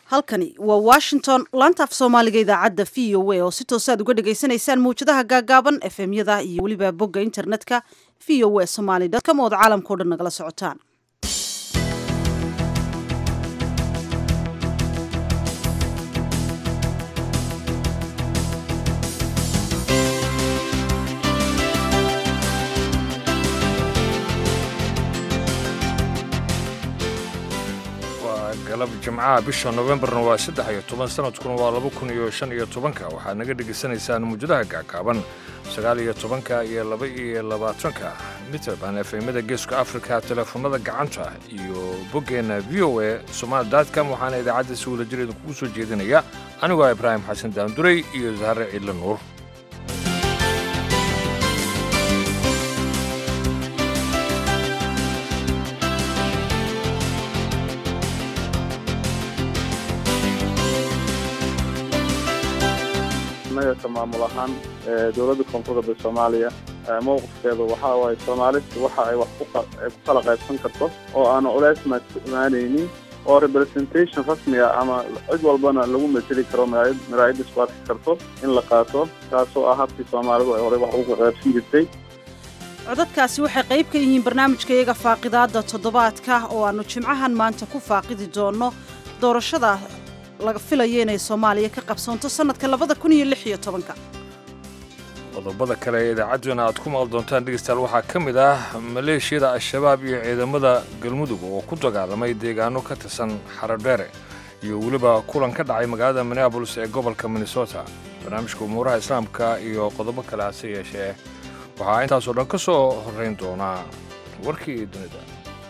halkani waa washington laanta af soomaaliga idaacadda v o a oo si toos aad uga dhagaysanaysaan mawjadaha gaagaaban efemyada iyo weliba bogga internetka v o a somaly com ood caalamkao dhan nagala socotaan galab jimcaha bisha nofembarna waa saddex iyo toban sanadkuna waa laba kun iyo shan iyo tobanka waxaad naga dhegaysanaysaan muujadaha gaagaaban sagaal iyo tobanka iyo laba iyo labaatanka mitrband efemada geeska afrika teleefonada gacanta iyo boggeenna v o a somaali dotcom waxaana idaacadda si wada jir idinkugu soo jeedinaya anigoo ibraahim xasan daanduray iyo sahare ciidle nuur ka maamul ahaan dowladda koonfurda soomaaliya mowqifkeedu waxa waaye soomaalidu waxa ay wax ku kala qaybsan karto oo aanu culays imaanaynin oo representation rasmiga ama cid walbana lagu mateli karo maraayadda isku arki karto in la qaato taasoo ah habkii soomaalidu ay horey wax uga qaybsan jirtay codadkaasi waxay qayb ka yihiin barnaamijka iyaga faaqidaadda toddobaadka oo aannu jimcahan maanta ku faaqidi doonno doorashada laga filayo inay soomaaliya ka qabsoonto sannadka labada kun iyo lix iyo tobanka qodobada kale ee idaacadduna aad ku maqli doontaan dhegeystayaal waxaa ka mid ah maleeshiyada al-shabaab iyo ciidamada galmudug oo ku dagaalamay deegaano ka tirsan xaradheere iyo weliba kulan ka dhacay magaalada minneabolis ee gobolka minnesota barnaamijka umuuraha islaamka iyo qodobo kale hase yeeshee waxaa intaasoo dhan ka soo horrayn doonaa warkii dunida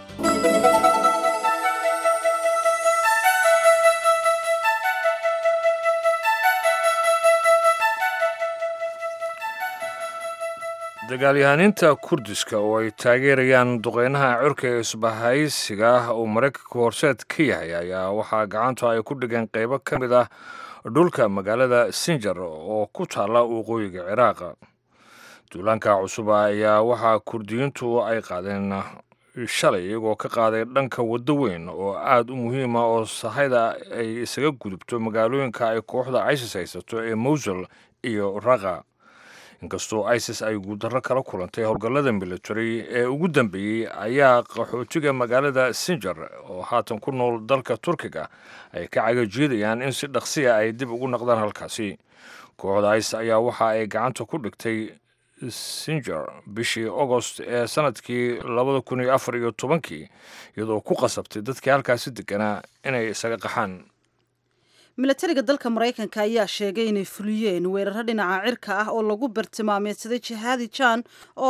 dagaalyahaniinta kurdiska oo ay taageerayaan duqeynaha cirka ee isbahaysiga uu maraykanka horseed ka yahay ayaa waxaa gacanta ay ku dhigeen qaybo ka mid ah dhulka magaalada sinjar oo ku taalla waqooyiga ciraaqa duulaanka cusub ayaa waxaa kurdiyiintu ay qaadeen shalay iyagoo ka qaaday dhanka waddo weyn oo aad u muhiima oo sahayda ay isaga gudubto magaalooyinka ay kooxda isis haysato ee mowsul iyo raqa inkastoo isis ay guuldarro kala kulantay howlgallada military ee ugu dambeeyey ayaa qaxootiga magaalada sinjar oo haatan ku nool dalka turkiga ay ka cagajiidayaan in si dhaqsiya ay dib ugu naqdaan halkaasi kooxda isis ayaa waxa ay gacanta ku dhigtay sinjar bishii agost ee sanadkii labada kun iyo afar iyo tobankii iyadoo ku qasabtay dadkii halkaasi deganaa inay isaga qaxaan milatariga dalka maraykanka ayaa sheegay inay fuliyeen weeraro dhinaca cirka ah oo lagu bartilmaameedsaday jihaadi jan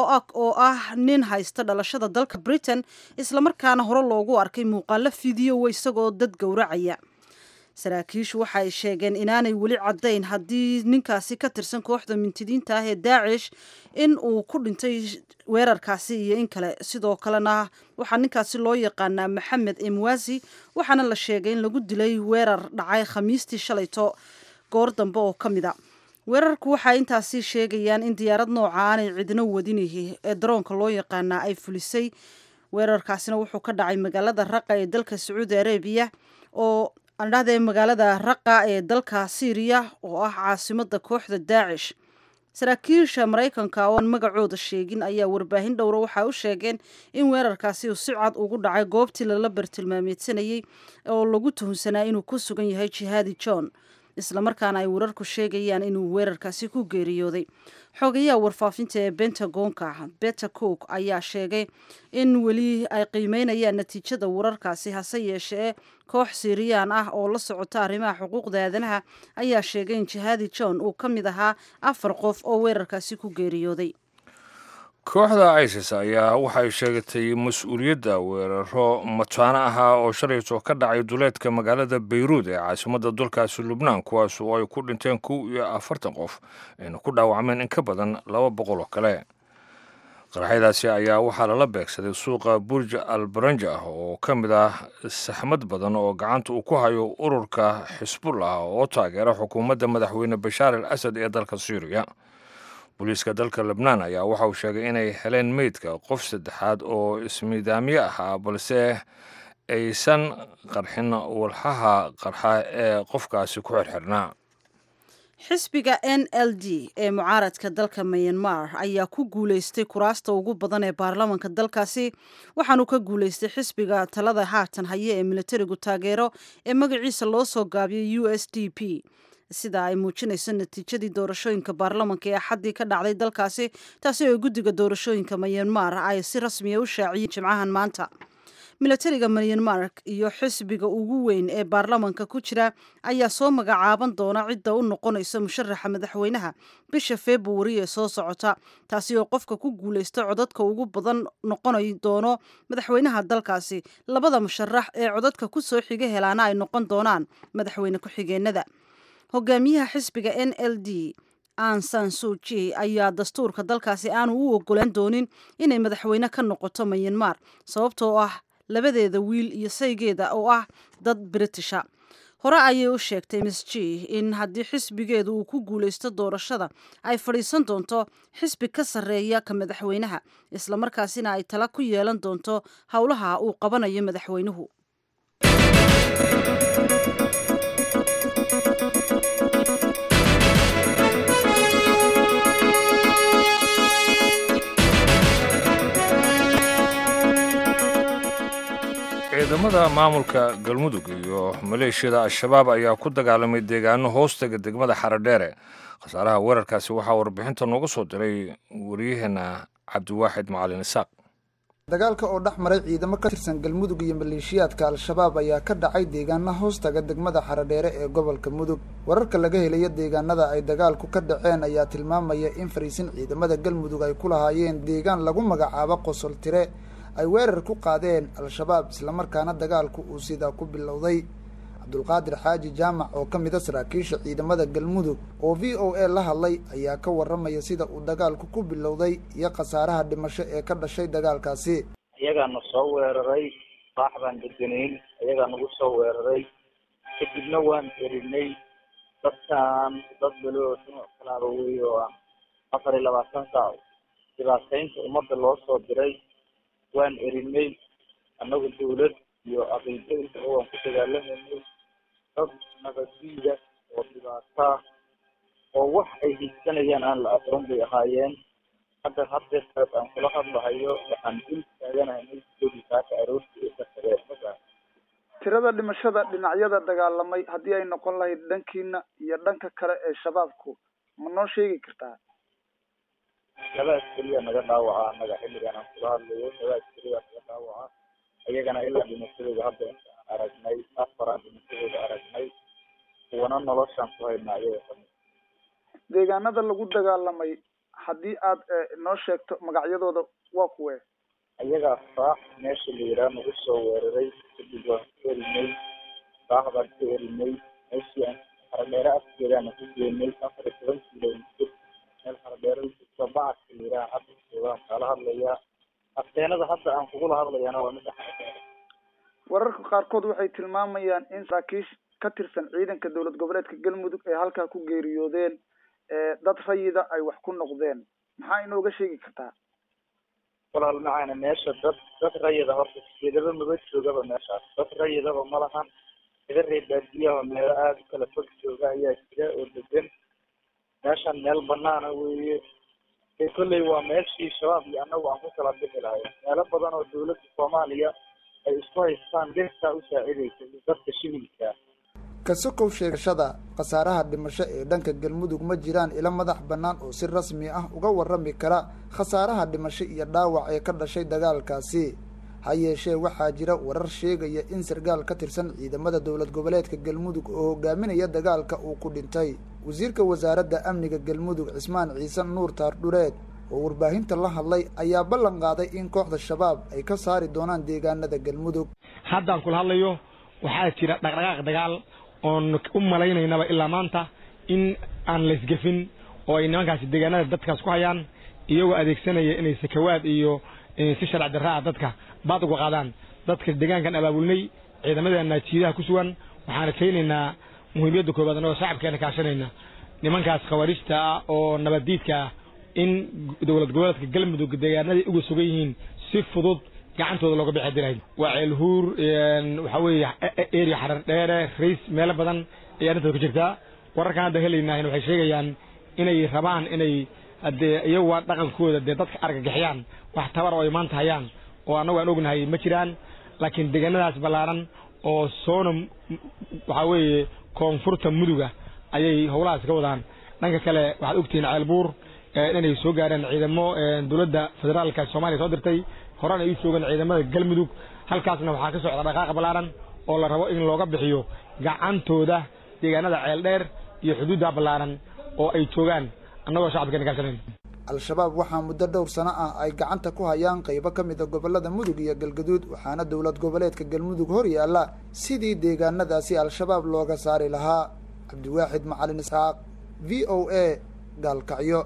oo ah nin haysta dhalashada dalka britain islamarkaana hore loogu arkay muuqaalo fideowa isagoo dad gowracaya saraakiishu waxa ay sheegeen inaanay weli caddayn haddii ninkaasi ka tirsan kooxda mintidiinta ah ee daacish in uu ku dhintay weerarkaasi iyo in kale sidoo kalena waxaa ninkaasi loo yaqaanaa maxamed emwasi waxaana la sheegay in lagu dilay weerar dhacay khamiistii shalayto goor dambe oo ka mid a weerarku waxay intaasi sheegayaan in diyaarad nooca aanay cidino wadinihi ee daroonka loo yaqaanaa ay fulisay weerarkaasina wuxuu ka dhacay magaalada raqa ee dalka sacuudi arabiya oo andhahde magaalada raqa ee dalka syriya oo ah caasimada kooxda daacish saraakiisha maraykanka oo aan magacooda sheegin ayaa warbaahin dhowra waxaa u sheegeen in weerarkaasi uu si cad ugu dhacay goobtii lala bartilmaameedsanayey oo lagu tuhunsanaa inuu ku sugan yahay jihaadi john islamarkaana ay wararku sheegayaan inuu weerarkaasi ku geeriyooday xogayaha warfaafinta ee bentagonka beta cook ayaa sheegay in weli ay qiimeynayaan natiijada wararkaasi hase yeeshee koox siiriyaan ah oo la socota arrimaha xuquuqda aadanaha ayaa sheegay in jihaadi john uu ka mid ahaa afar qof oo weerarkaasi ku geeriyooday kooxda isis ayaa waxay sheegatay mas-uuliyadda weeraro mataano ahaa oo shalayto ka dhacay duleedka magaalada bayruud ee caasimadda dalkaasi lubnaan kuwaas oo ay ku dhinteen kow iyo afartan qof ayna ku dhaawacmeen in ka badan laba boqol oo kale qaraxyadaasi ayaa waxaa lala beegsaday suuqa burj al baranja oo ka mid ah saxmad badan oo gacanta uu ku hayo ururka xisbullah oo taageera xukuumadda madaxweyne bashaar al asad ee dalka syriya booliiska dalka lebnaan ayaa waxa uu sheegay inay heleen meydka qof saddexaad oo ismiidaamyo ahaa balse aysan qarxin walxaha qarxa ee qofkaasi ku xirxirnaa xisbiga n l d ee mucaaradka dalka myanmar ayaa ku guuleystay kuraasta ugu badan ee baarlamanka dalkaasi waxaanu ka guuleystay xisbiga talada haatan haye ee militarigu taageero ee magaciisa loo soo gaabiyay u s d p sida ay muujinayso natiijadii doorashooyinka baarlamanka ee axaddii ka dhacday dalkaasi taasi oo guddiga doorashooyinka myanmar ay si rasmiya u shaaciyeen jimcahan maanta milatariga myanmar iyo xisbiga ugu weyn ee baarlamanka ku jira ayaa soo magacaaban doona cidda u noqonaysa musharaxa madaxweynaha bisha februari ee soo socota taasi oo qofka ku guuleysta codadka ugu badan noqonay doono madaxweynaha dalkaasi labada musharax ee codadka ku soo xiga helaana ay noqon doonaan madaxweyne ku-xigeenada hogaamiyaha xisbiga n l d ansan suji ayaa dastuurka dalkaasi aanu u ogolaan doonin inay madaxweyne ka noqoto myanmar sababtoo ah labadeeda wiil iyo saygeeda oo ah dad britisha hore ayay u sheegtay miss g in haddii xisbigeedu uu ku guuleysto doorashada ay fadhiisan doonto xisbi ka sarreeya ka madaxweynaha islamarkaasina ay tala ku yeelan doonto howlaha uu qabanayo madaxweynuhu ciidamada maamulka galmudug iyo maleeshiyada al-shabaab ayaa ku dagaalamay deegaano hoostaga degmada xaradheere khasaaraha weerarkaasi waxaa warbixinta nooga soo diray wariyaheenna cabdiwaaxid macalin isaaq dagaalka oo dhex maray ciidamo ka tirsan galmudug iyo maleeshiyaadka al-shabaab ayaa ka dhacay deegaana hoostaga degmada xaradheere ee gobolka mudug wararka laga helayo deegaanada ay dagaalku ka dhaceen ayaa tilmaamaya in fariisin ciidamada galmudug ay ku lahaayeen deegaan lagu magacaabo qosol tire ay weerar ku qaadeen al-shabaab islamarkaana dagaalku uu sidaa ku bilowday cabdulqaadir xaaji jaamac oo ka mida saraakiisha ciidamada galmudug oo v o a la hadlay ayaa ka warramaya sida uu dagaalku ku bilowday iyo khasaaraha dhimasho ee ka dhashay dagaalkaasi iyagaana soo weeraray baax baan deganayn iyagaa nagu soo weeraray kadibna waan erinay dadkan dad baloo nooc kalaaba wey oo ah afar iyo labaatan saac dhibaataynta ummadda loo soo diray waan erinay annagu dawlad iyo aqiido intaba waan ku dagaalamanay dad nabaddiida oo dhibaataa oo wax ay hiigsanayaan aan la aqoon bay ahaayeen hadda haddeertaas aan kula hadlahayo waxaan dul taaganahay meelkoodii saaka aroortii u kasareen magaa tirada dhimashada dhinacyada dagaalamay haddii ay noqon lahayd dhankiina iyo dhanka kale ee shabaabku ma noo sheegi kartaa labaas keliya naga dhaawaca annaga xilligan aan kula hadlayo labaas keliya naga dhaawaca iyagana ilaa dhimashadooda hadda inta aan aragnay afaraan dhimashadooda aragnay kuwana noloshaan ku haynaa iyaga kamid deegaanada lagu dagaalamay haddii aad noo sheegto magacyadooda waa kuwe iyagaa faax meesha la yidhaha nagu soo weeraray kadib waan ku erinay faax baan ku erinay meeshii aan haradheere afkeedaana ku geenay afar iyo toban kilomitir meel haradheere ujirto bacadka la yidhaha hadda joogaan kaala hadlayaa afteenada hadda aan kugula hadlayana waa midda haradheere wararka qaarkood waxay tilmaamayaan in saraakiish ka tirsan ciidanka dowlad goboleedka galmudug ay halkaa ku geeriyoodeen dad rayida ay wax ku noqdeen maxaa inooga sheegi kartaa walaal macaana meesha dad dad rayida horta sideedaba maba joogaba meeshaas dad rayidaba ma lahan iga reer baadiyaha meelo aada u kala fog jooga ayaa jira oo degan meeshan meel banaana weeye ee kolley waa meeshii shabaab iyo annagu aan ku kala bixi lahay meelo badan oo dawladda soomaaliya ay isku haystaan dirtaa u saacidaysa iyo dadka shibilka ka sokow sheegashada khasaaraha dhimasho ee dhanka galmudug ma jiraan ilo madax bannaan oo si rasmi ah uga warrami kara khasaaraha dhimasho iyo dhaawac ee ka dhashay dagaalkaasi ha yeeshee waxaa jira warar sheegaya in sargaal ka tirsan ciidamada dowlad goboleedka galmudug oo hogaaminaya dagaalka uu ku dhintay wasiirka wasaaradda amniga galmudug cismaan ciise nuur taardhureed oo warbaahinta la hadlay ayaa ballan qaaday in kooxda shabaab ay ka saari doonaan deegaanada galmudug haddaan kula hadlayo waxaa jira dhaqdhaqaaq dagaal oon u malaynaynaba ilaa maanta in aan laysgefin oo ay nimankaasi deegaanada dadkaas ku hayaan iyagoo adeegsanaya inay sakawaad iyo si sharci darra ah dadka baad uga qaadaan dadka deegaankan abaabulnay ciidamadeena jiidaha ku sugan waxaana keenaynaa muhiimiyadda koobaad annagoo shacabkeena kaashanayna nimankaas khawaarijta ah oo nabaddiidka ah in dowlad goboleedka galmudug deegaanaday uga sugan yihiin si fudud gacantooda looga bixi hadii lahayd waa ceelhuur waxaa weeye area xarar dheere rays meelo badan ayaa arrintaas ka jirtaa wararkan hadda helaynaahin waxay sheegayaan inay rabaan inay haddee iyagu waa dhaqankooda dee dadka argagixiyaan wax tabar oo ay maanta hayaan oo annagu aan ognahay ma jiraan laakiin deegaanadaas ballaaran oo soona waxaa weeye koonfurta muduga ayay howlahaas ka wadaan dhanka kale waxaad ogtihiin ceelbuur inay soo gaareen ciidamo dowladda federaalka soomaaliya soo dirtay horena ay u joogeen ciidamada galmudug halkaasna waxaa ka socda dhaqaaqa ballaaran oo la rabo in looga bixiyo gacantooda deegaanada ceel dheer iyo xuduudda ballaaran oo ay joogaan annagoo shacabka nagaashanayn al-shabaab waxaa muddo dhowr sano ah ay gacanta ku hayaan qaybo ka mid a gobollada mudug iyo galgaduud waxaana dowlad goboleedka galmudug hor yaalla sidii deegaanadaasi al-shabaab looga saari lahaa cabdiwaaxid macalin isxaaq v o a gaalkacyo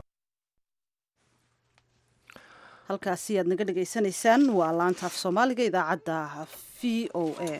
halkaasi aad naga dhegaysanaysaan waa laanta af soomaaliga idaacadda v o a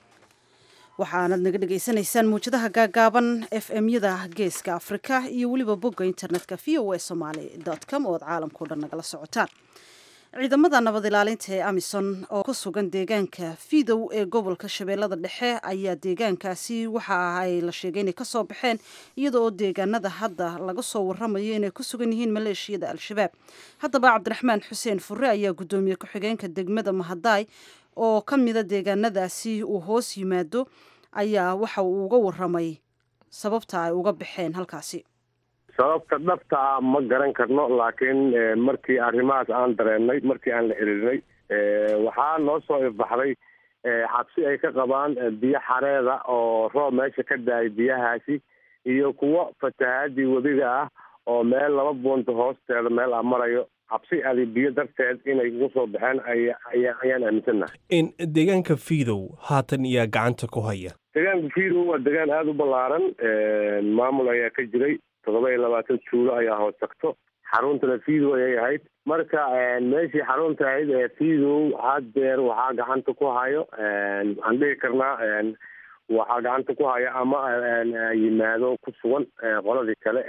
waxaanad naga dhegaysanaysaan muwjadaha gaagaaban f m yada geeska afrika iyo weliba bogga internetka v o a somaly com oo ad caalamkao dhan nagala socotaan ciidamada nabad ilaalinta ee amison oo ku sugan deegaanka fidow ee gobolka shabeellada dhexe ayaa deegaankaasi waxa ay la sheegay inay kasoo baxeen iyada oo deegaanada hadda laga soo waramayo inay ku sugan yihiin maleeshiyada al-shabaab haddaba cabdiraxmaan xuseen fure ayaa guddoomiye ku-xigeenka degmada mahadaay oo ka mida deegaanadaasi uu hoos yimaado ayaa waxa uu uga waramay sababta ay uga baxeen halkaasi sababta dhabta ah ma garan karno laakiin markii arrimahaas aan dareennay markii aan la xiriirnay waxaa noo soo ifbaxday xabsi ay ka qabaan biyo xareeda oo roob meesha ka daayay biyahaasi iyo kuwo fatahaadii webiga ah oo meel laba buunta hoosteeda meel a marayo xabsi adi biyo darteed inay ugu soo baxeen ayaan aaminsannahay in deegaanka fiidow haatan iyaa gacanta ku haya deegaanka fiidow waa deegaan aada u ballaaran maamul ayaa ka jiray toddoba iyo labaatan tuulo ayaa hoos tagto xaruntana fiidow ayay ahayd marka meeshii xarunta ahayd ee fiidow haddeer waxaa gacanta ku hayo waxaan dhihi karnaa waxaa gacanta ku haya ama yimaado ku sugan qoladii kale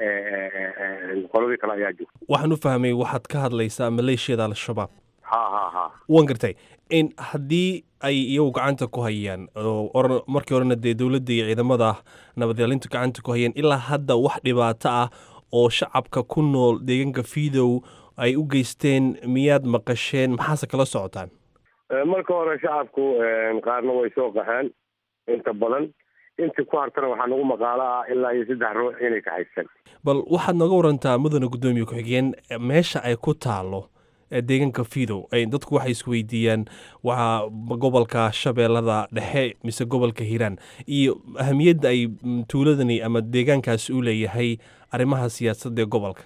qoladii kale ayaa joogta waxaan u fahmay waxaad ka hadlaysaa maleeshiyada al-shabaab ha ha ha waan gartay in haddii ay iyagu gacanta ku hayaan oo markii horena dee dowladda iyo ciidamada nabadilaalintu gacanta ku hayeen ilaa hadda wax dhibaato ah oo shacabka ku nool deegaanka fiidow ay u geysteen miyaad maqasheen maxaase kala socotaan marka hore shacabku qaarna way soo qaxeen inta badan intii ku hartana waxaa nagu maqaalo ah ilaa iyo saddex ruux inay kaxaysan bal waxaad nooga warantaa mudane guddoomiye ku-xigeen meesha ay ku taalo deegaanka fiidow dadku waxay isweydiiyaan waa gobolka shabeellada dhexe mise gobolka hiiraan iyo ahamiyadda ay tuuladani ama deegaankaasi u leeyahay arrimaha siyaasadda ee gobolka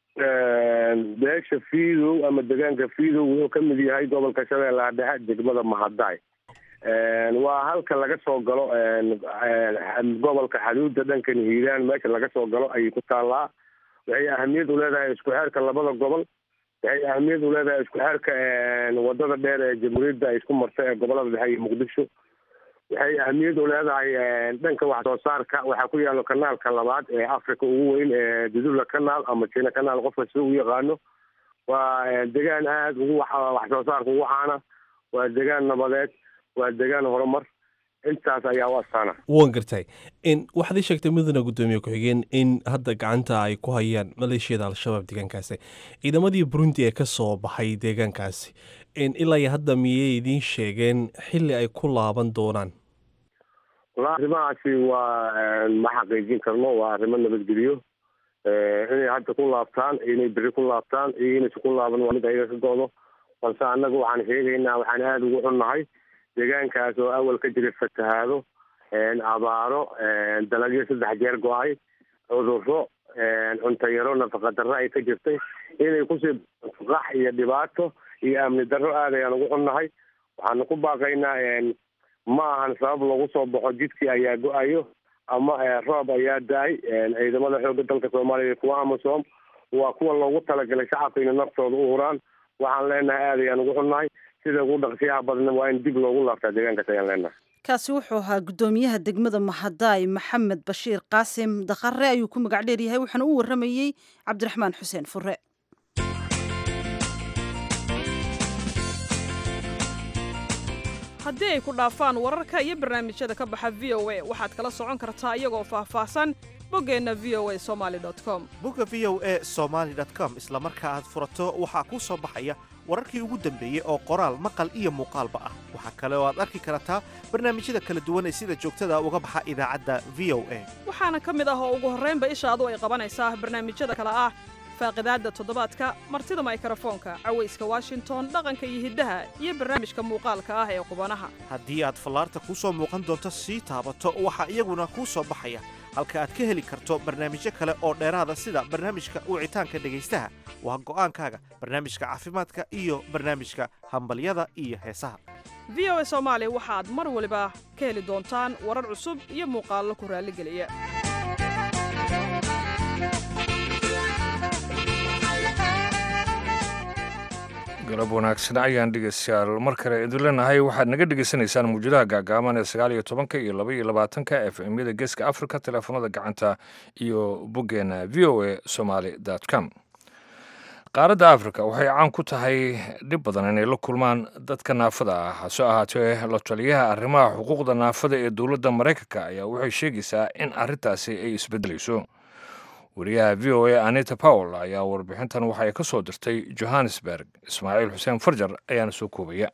beesha fiidow ama deegaanka fiidow wuxuu ka mid yahay gobolka shabeellaha dhexe degmada mahadaay waa halka laga soo galo gobolka xaduudda dhankan hiiraan meesha laga soo galo ayay ku taallaa waxay ahamiyad u leedahay isku xeerka labada gobol waxay ahamiyad u leedahay isku xeerka wadada dheer ee jamhuuriyadda ay isku marta ee gobolada dhexe iyo muqdisho waxay ahamiyad u leedahay dhanka wax soo saarka waxaa ku yaalo kanaalka labaad ee africa ugu weyn ee dudula kanaal ama jina kanaal qofka sida u yaqaano waa degaan aada ugu wax soo saarka ugu caana waa degaan nabadeed waa degaan horumar intaas ayaa u astaana waan gartay in waxaad ii sheegtay mudane guddoomiye ku-xigeen in hadda gacanta ay ku hayaan maleeshiyada al-shabaab deegaankaasi ciidamadii burundi ee ka soo baxay deegaankaasi in ilaa iyo hadda miyay idiin sheegeen xilli ay ku laaban doonaan wala arrimahaasi waa ma xaqiijin karno waa arrimo nabadgeliyo inay hadda ku laabtaan inay beri ku laabtaan iyo inaysa ku laaban waa mid ayaga ka go-do balse annaga waxaan sheegaynaa waxaan aada ugu xunnahay deegaankaas oo awal ka jiray fatahaado abaaro dalagyo saddex jeer go-ay cudurro cunto yaro nafaqa darro ay ka jirtay inay kusii qax iyo dhibaato iyo amni darro aad ayaan ugu xunnahay waxaanu ku baaqaynaa ma ahan sabab lagu soo baxo jidkii ayaa go-ayo ama roob ayaa da-ay ciidamada xoogga dalka soomaaliya kuwa amasom waa kuwa loogu talagalay shacabka inay naftooda u huraan waxaan leenahay aad ayaan ugu xunnahay sida ugu dhaqsiyaha badna waa in dib loogu laabtaa deegaankaas ayaan leenahay kaasi wuxuu ahaa guddoomiyaha degmada mahadaay maxamed bashiir qaasim dakhare ayuu ku magac dheer yahay waxaana u waramayey cabdiraxmaan xuseen fure haddii ay ku dhaafaan wararka iyo barnaamijyada ka baxa v o a waxaad kala socon kartaa iyagoo faahfaahsan boggeenna v o a somaali com bogga v o e somaali com isla marka aad furato waxaa kuu soo baxaya wararkii ugu dambeeyey oo qoraal maqal iyo muuqaalba ah waxaa kale oo aad arki kartaa barnaamijyada kala duwan ee sida joogtada uga baxa idaacadda v o a waxaana ka mid ah oo ugu horraynba ishaadu ay qabanaysaa barnaamijyada kale ah faaqidaadda toddobaadka martida maykrofoonka cawayska washington dhaqanka iyo hiddaha iyo barnaamijka muuqaalka ah ee qubanaha haddii aad fallaarta kuu soo muuqan doonto sii taabato waxaa iyaguna kuu soo baxaya halka aad ka heli karto barnaamijyo kale oo dheeraada sida barnaamijka wicitaanka dhegaystaha waa go'aankaaga barnaamijka caafimaadka iyo barnaamijka hambalyada iyo heesaha v o a soomaali waxaad mar waliba ka heli doontaan warar cusub iyo muuqaallo ku raalligeliya galab wanaagsan ayaan dhegeystayaal mar kale idin leenahay waxaad naga dhegeysanaysaan muujadaha gaagaaban ee sagaal iyo tobanka iyo laba iyo labaatanka f m-yada geeska africa teleefanada gacanta iyo boggeena v o a somaali com qaaradda afrika waxay caan ku tahay dhib badan inay la kulmaan dadka naafada ah hase ahaatee la taliyaha arrimaha xuquuqda naafada ee dowladda maraykanka ayaa waxay sheegaysaa in arrintaasi ay isbeddelayso wariyaha v o a anita powell ayaa warbixintan waxay ka soo dirtay johannesburg ismaaciil xuseen farjar ayaana soo koobaya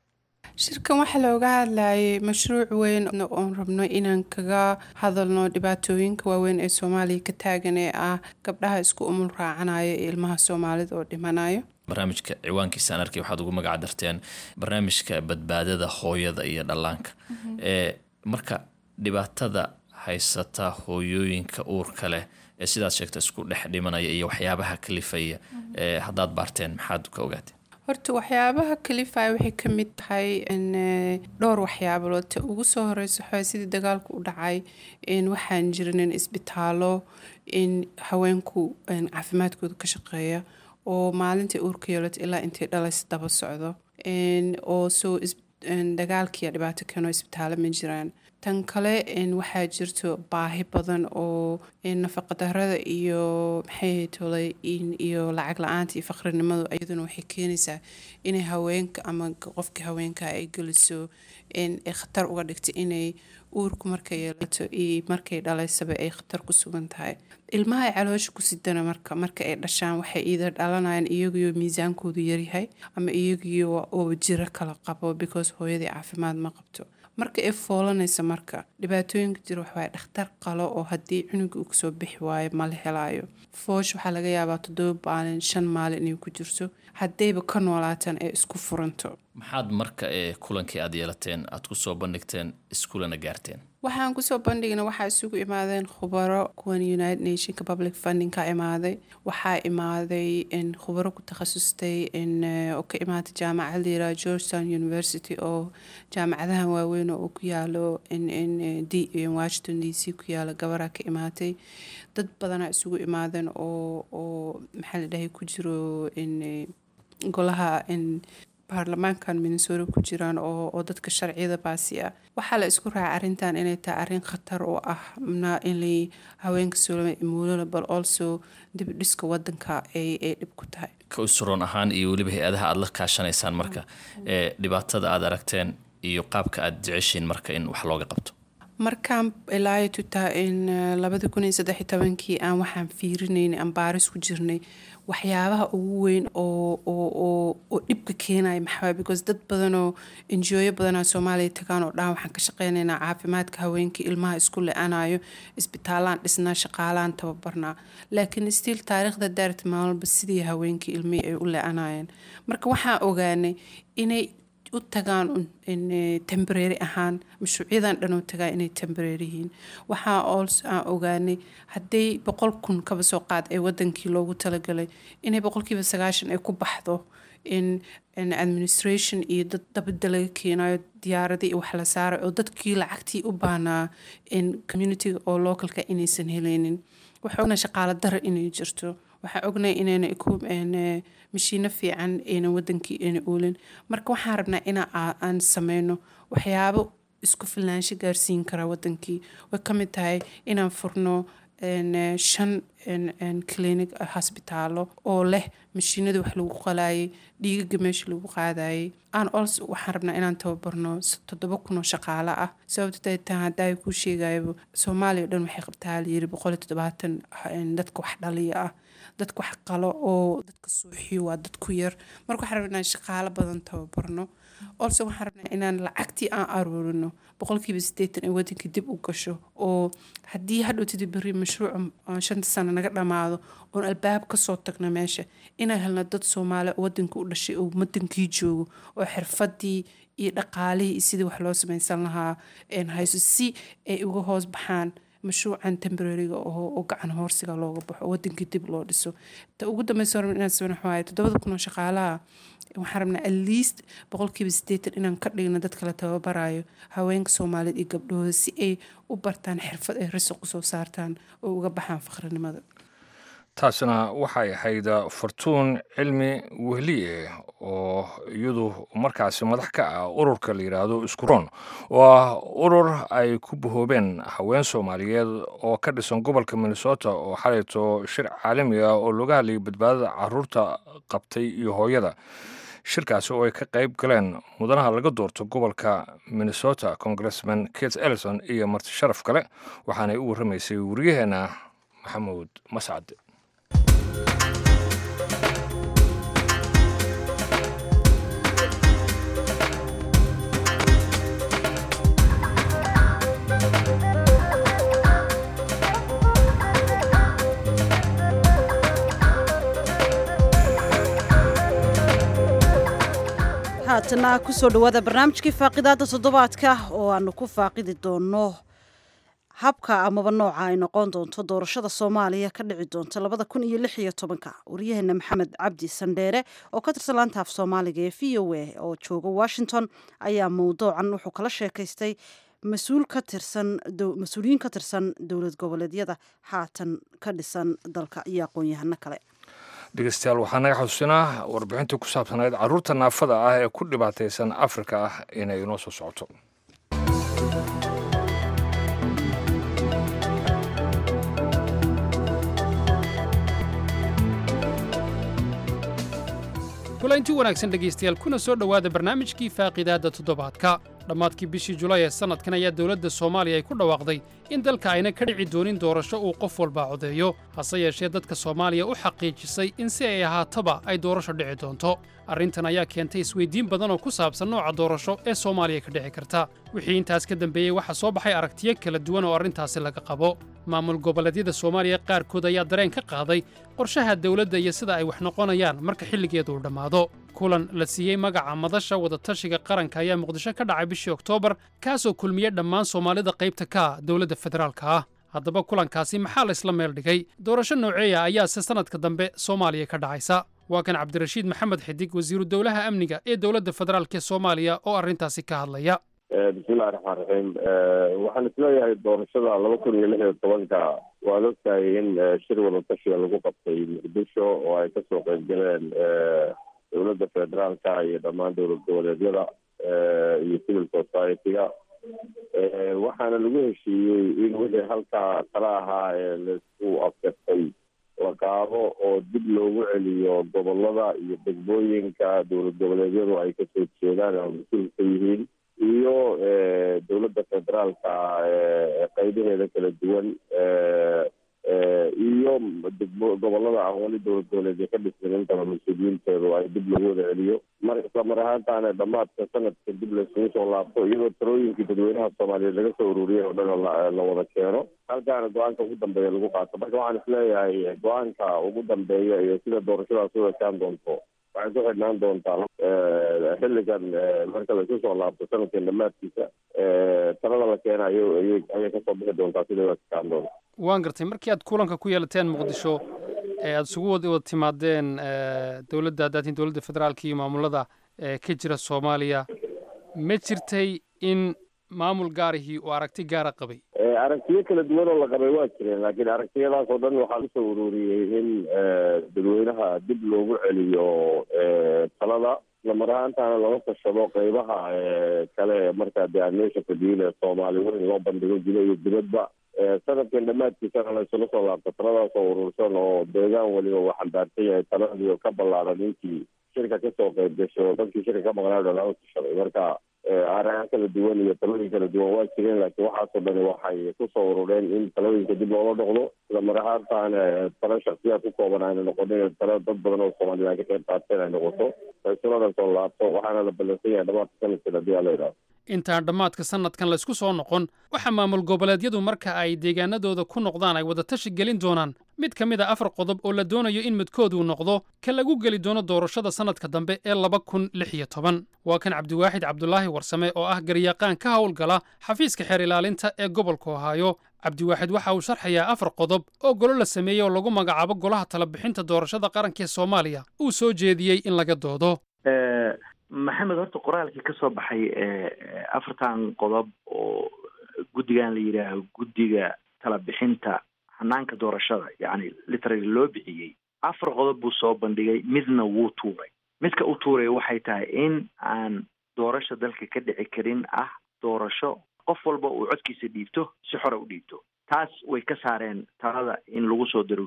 shirkan waxaa looga hadlayay mashruuc weyn oon rabno inaan kaga hadalno dhibaatooyinka waaweyn ee soomaaliya ka taagan ee ah gabdhaha isku umul raacanaya iyo ilmaha soomaalida oo dhimanayo barnaamijka ciwaankiisa aan arkay waxaad ugu magac darteen barnaamijka badbaadada hooyada iyo dhallaanka ee marka dhibaatada haysata hooyooyinka uurka leh ee sidaad sheegta isku dhex dhimanaya iyo waxyaabaha kalifaya ee haddaad baarteen maxaad ka ogaatee horta waxyaabaha kalifaya waxay ka mid tahay dhowr waxyaabood ta ugu soo horeysa waxaa sidii dagaalku u dhacay waxaan jirinin isbitaallo in haweenku caafimaadkooda ka shaqeeya oo maalintai uurka yeelata ilaa intay dhalays daba socdo oo soo dagaalkiiya dhibaato keeno isbitaallo ma jiraan tan kale waxaa jirto baahi badan oo nafaqadarada iyo maxay tolay iyo lacag la-aanta iyo faqrinimadu iyaduna waxay keenaysaa inay haweenka ama qofkii haweenka ay geliso khatar uga dhigta inay uurku markay yeelato iyo markay dhalaysaba ay khatar ku sugan tahay ilmaha ay caloosha ku sidana marka marka ay dhashaan waxay iida dhalanayaan iyagiyo miisaankoodu yaryahay ama iyagiyo oo jiro kala qabo because hooyadii caafimaad ma qabto marka ay foolanaysa marka dhibaatooyinka jira waxawaay dhakhtar qalo oo haddii cunuga uu kasoo bixi waayo mala helaayo foosh waxaa laga yaabaa toddoba maalin shan maalin inay ku jirto haddayba ka noolaataan ee isku furanto maxaad marka ee kulankii aad yeelateen aad ku soo bandhigteen iskuulana gaarteen waxaan kusoo bandhigna waxaa isugu imaadeen khubaro kuwan united nationka public funding ka imaaday waxaa imaaday khubaro ku takhasustay oo ka imaatay jaamacad layiraha georgetown university oo jaamacadahan waaweyn oo ku yaalo washington d c ku yaalo gabaraa ka imaatay dad badanaa isugu imaadeen oo oo maxaa la dhahay ku jiro golaha baarlamaankan minnesota ku jiraan oo dadka sharciyada baasi ah waxaa la isku raacay arrintan inay tahay arrin khatar oo ah in haweenka soolama muulana bal also dibdhiska wadanka ay dhib ku tahay ka usuroon ahaan iyo weliba hay-adaha aada la kaashanaysaan marka ee dhibaatada aad aragteen iyo qaabka aada jeceshiin marka in wax looga qabto markaan ilaayo tutaa in labada kun iyo saddex iyo tobankii aan waxaan fiirinayn aan baaris ku jirnay waxyaabaha ugu weyn oo oo oo oo dhibka keenaya maxaa because dad badanoo enjooyo badanaa soomaaliya tagaan oo dhahan waxaan ka shaqeynaynaa caafimaadka haweenkii ilmaha isku le-anayo isbitaalaan dhisnaa shaqaalaan tababarnaa laakiin stiil taariikhda daarta maalmalba sidii haweenkii ilmihii ay u le-anayeen marka waxaan ogaanay inay u tagaan tembrary ahaan mashruucyadan dhan u tagaa inay tembrary yihiin waxaa ols aan ogaanay hadday boqol kun kaba soo qaad ee wadankii loogu talagalay inay boqolkiiba sagaashan ay ku baxdo in administration iyo dad dabada laga keenayo diyaaradii wax la saaray oo dadkii lacagtii u baahnaa in communitiga oo localka inaysan helaynin waxaa ogna shaqaalo dara inay jirto waxaa ognay inayna mashiino fiican aynan wadankii ayna oolin marka waxaan rabnaa ina aan sameyno waxyaabo isku filnaansho gaarsiin karaa wadankii way ka mid tahay inaan furno shan clinic hosbitaalo oo leh mashiinada wax lagu qalayay dhiigaga meesha lagu qaadayay aan ols waxaan rabnaa inaan tababarno toddoba kun oo shaqaale ah sababta taa haddaa kuu sheegayaba soomaaliya o dhan waxay qabtaa layiri boqol iyo toddobaatan dadka wax dhaliya ah dadka wax qalo oo dadka suuxiyo waa dad ku yar marka waxaan rabnaa inaan shaqaalo badan tababarno olse waxaan rabnaa inaan lacagtii aan aruurino boqolkiiba sideetan ee wadanka dib u gasho oo haddii hadhowtida beri mashruuca shanta sano naga dhammaado oon albaab kasoo tagno meesha inaan helno dad soomaali oo wadanka u dhashay oo wadankii joogo oo xirfadii iyo dhaqaalihii iyo sidii wax loo samaysan lahaa hayso si ay uga hoos baxaan mashruucan temborariga oo gacan hoorsiga looga baxo oo wadankii dib loo dhiso ta ugu dambeysa rabna inaan sabin waxawaaye toddobada kun oo shaqaalaha waxaan rabnaa at least boqolkiiba sideetan inaan ka dhigno dadka la tababarayo haweenka soomaaliyeed iyo gabdhahooda si ay u bartaan xirfad ay rasiq usoo saartaan oo uga baxaan faqrinimada taasina waxay ahayd fartuun cilmi wehliye oo iyadu markaasi madax ka ah ururka la yidhaahdo iskuroon oo ah urur ay ku bahoobeen haween soomaaliyeed oo ka dhisan gobolka minnesota oo xalayto shir caalami ah oo looga hadlayay badbaadada caruurta qabtay iyo hooyada shirkaasi oo ay ka qayb galeen mudanaha laga doorto gobolka minnesota congressman kate ellison iyo marti sharaf kale waxaanay u warramaysay wariyaheena maxamuud mascad haatana kusoo dhawaada barnaamijkii faaqidaada toddobaadka oo aanu ku faaqidi doono habka amaba nooca ay noqon doonto doorashada soomaaliya ka dhici doonta labada kun iyo lix iyo tobanka waryaheena maxamed cabdi sandheere oo ka tirsan laanta af soomaaliga ee v o a oo jooga washington ayaa mowduucan wuxuu kala sheekaystay mas-uul ka tirsan mas-uuliyiin ka tirsan dowlad goboleedyada haatan ka dhisan dalka iyo aqoon-yahano kale dhegeystayaal waxaa naga xusuusinaa warbixintii ku saabsanayd carruurta naafada ah ee ku dhibaataysan afrika ah inay inoo soo socoto kulanti wanaagsan dhegaystayaal kuna soo dhowaada barnaamijkii faaqidaadda toddobaadka dhammaadkii bishii julaay ee sannadkan ayaa dowladda soomaaliya ay ku dhawaaqday in dalka ayna ka dhici doonin doorasho uu qof walba codeeyo hase yeeshee dadka soomaaliya u xaqiijisay in si ay ahaataba ay doorasho dhici doonto arrintan ayaa keentay isweyddiin badan oo ku saabsan nooca doorasho ee soomaaliya ka dhici karta wixii intaas ka dambeeyey waxaa soo baxay aragtiyo kala duwan oo arrintaasi laga qabo maamul goboleedyada soomaaliya qaarkood ayaa dareen ka qaaday qorshaha dawladda iyo sida ay wax noqonayaan marka xilligeedu uu dhammaado kulan la siiyey magaca madasha wadatashiga qaranka ayaa muqdisho ka dhacay bishii oktoobar kaasoo kulmiyey dhammaan soomaalida qaybta ka ah dowladda federaalka ah haddaba kulankaasi maxaa la isla meel dhigay doorasho nooceeya ayaase sannadka dambe soomaaliya ka dhacaysa waa kan cabdirashiid maxamed xidig wasiiru dowlaha amniga ee dowladda federaalk ee soomaaliya oo arrintaasi ka hadlaya bismillahi raxmaan raxiim waxaan isleeyahay doorashada laba kun iyo lix iyo tobanka waad ogtahay in shir wadatashiga lagu qabtay muqdisho oo ay kasoo qeyb galeen dowladda federaalka iyo dhammaan dowlad goboleedyada iyo civil society-ga waxaana lagu heshiiyey in wixii halkaa kala ahaa ee laisku afkartay la qaado oo dib loogu celiyo gobolada iyo degmooyinka dowlad goboleedyadu ay kasoo jeedaan oo mas-uul ka yihiin iyo dowladda federaalka qeybaheeda kala duwan iyo degmo gobolada aan weli dowlad goboleedya ka dhismin intaba mas-uuliyiinteedu ay dib loogu wada celiyo mar isla mar ahaantaana dhammaadka sanadka dib laysugu soo laabto iyadoo talooyinkii dadweynaha soomaaliyeed laga soo ururiyay oo dhan la wada keeno halkaana go-aanka ugu dambeeya lagu qaato marka waxaan isleeyahay go-aanka ugu dambeeya iyo sida doorashadaas u ekaan doonto waxay ku xidhnaan doontaa xilligan marka la isu soo laabto sanadkan dhammaadkiisa talada la keena ayay kasoo bixi doontaa sida u ekaan doonto waan gartay markii aad kulanka ku yeelateen muqdisho ee aada isugu wad wada timaadeen dowladda hadaatiin dowladda federaalka iyo maamulada ka jira soomaaliya ma jirtay in maamul gaarihii uu aragti gaara qabay aragtiyo kala duwan oo la qabay waa jireen laakiin aragtiyadaas oo dhan waxaa usoo ururiyey in dadweynaha dib loogu celiyo talada islamar ahaantaana laga tashado qeybaha kale markaa dee aan meesha fadhiyin ee soomaali weyn loo bandhigo jiro iyo dibadba sanadkan dhammaadkiisana la isula soo laabto taladaasoo urursan oo deegaan weliba uu xambaarsan yahay taladii oo ka ballaaran intii shirka kasoo qayb gashay oo dadkii shirka ka maqnaa dhan u tashaday marka araha kala duwan iyo talooyin kala duwan waa jireen laakiin waxaasoo dhani waxay kusoo urureen in talooyinka dib loola noqdo isla mar ahaantaan talo shaksiyaad ku kooban ayna noqonin talo dad badan oo soomaaliyed ay ka qayb qaateen ay noqoto isuladan soo laabto waxaana la ballansan yahay dhamaadka sanadkan haddii aa la yidhahdo intaan dhammaadka sannadkan laysku soo noqon waxaa maamul goboleedyadu marka ay deegaanadooda ku noqdaan ay wadatashi gelin doonaan mid ka mid a afar qodob oo la doonayo in midkooduu noqdo ka lagu geli doono doorashada sannadka dambe ee laba kun lix iyo toban waa kan cabdiwaaxid cabdulaahi warsame oo ah garyaqaan ka howlgala xafiiska xeer ilaalinta ee gobolka ohaayo cabdiwaaxid waxa uu sharxayaa afar qodob oo golo la sameeyey oo lagu magacaabo golaha talabixinta doorashada qaranka ee soomaaliya uu soo jeediyey in laga doodo maxamed horta qoraalkii ka soo baxay afartan qodob oo guddigan la yidhaaho guddiga talabixinta hanaanka doorashada yacni literally loo bixiyey afar qodob buu soo bandhigay midna wuu tuuray midka u tuuray waxay tahay in aan doorasho dalka ka dhici karin ah doorasho qof walba uu codkiisa dhiibto si xore u dhiibto taas way ka saareen talada in lagu soo daro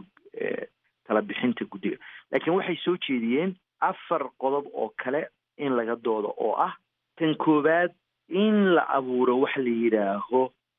talabixinta guddiga laakiin waxay soo jeediyeen afar qodob oo kale in laga doodo oo ah tan koowaad in la abuuro waxa la yidhaaho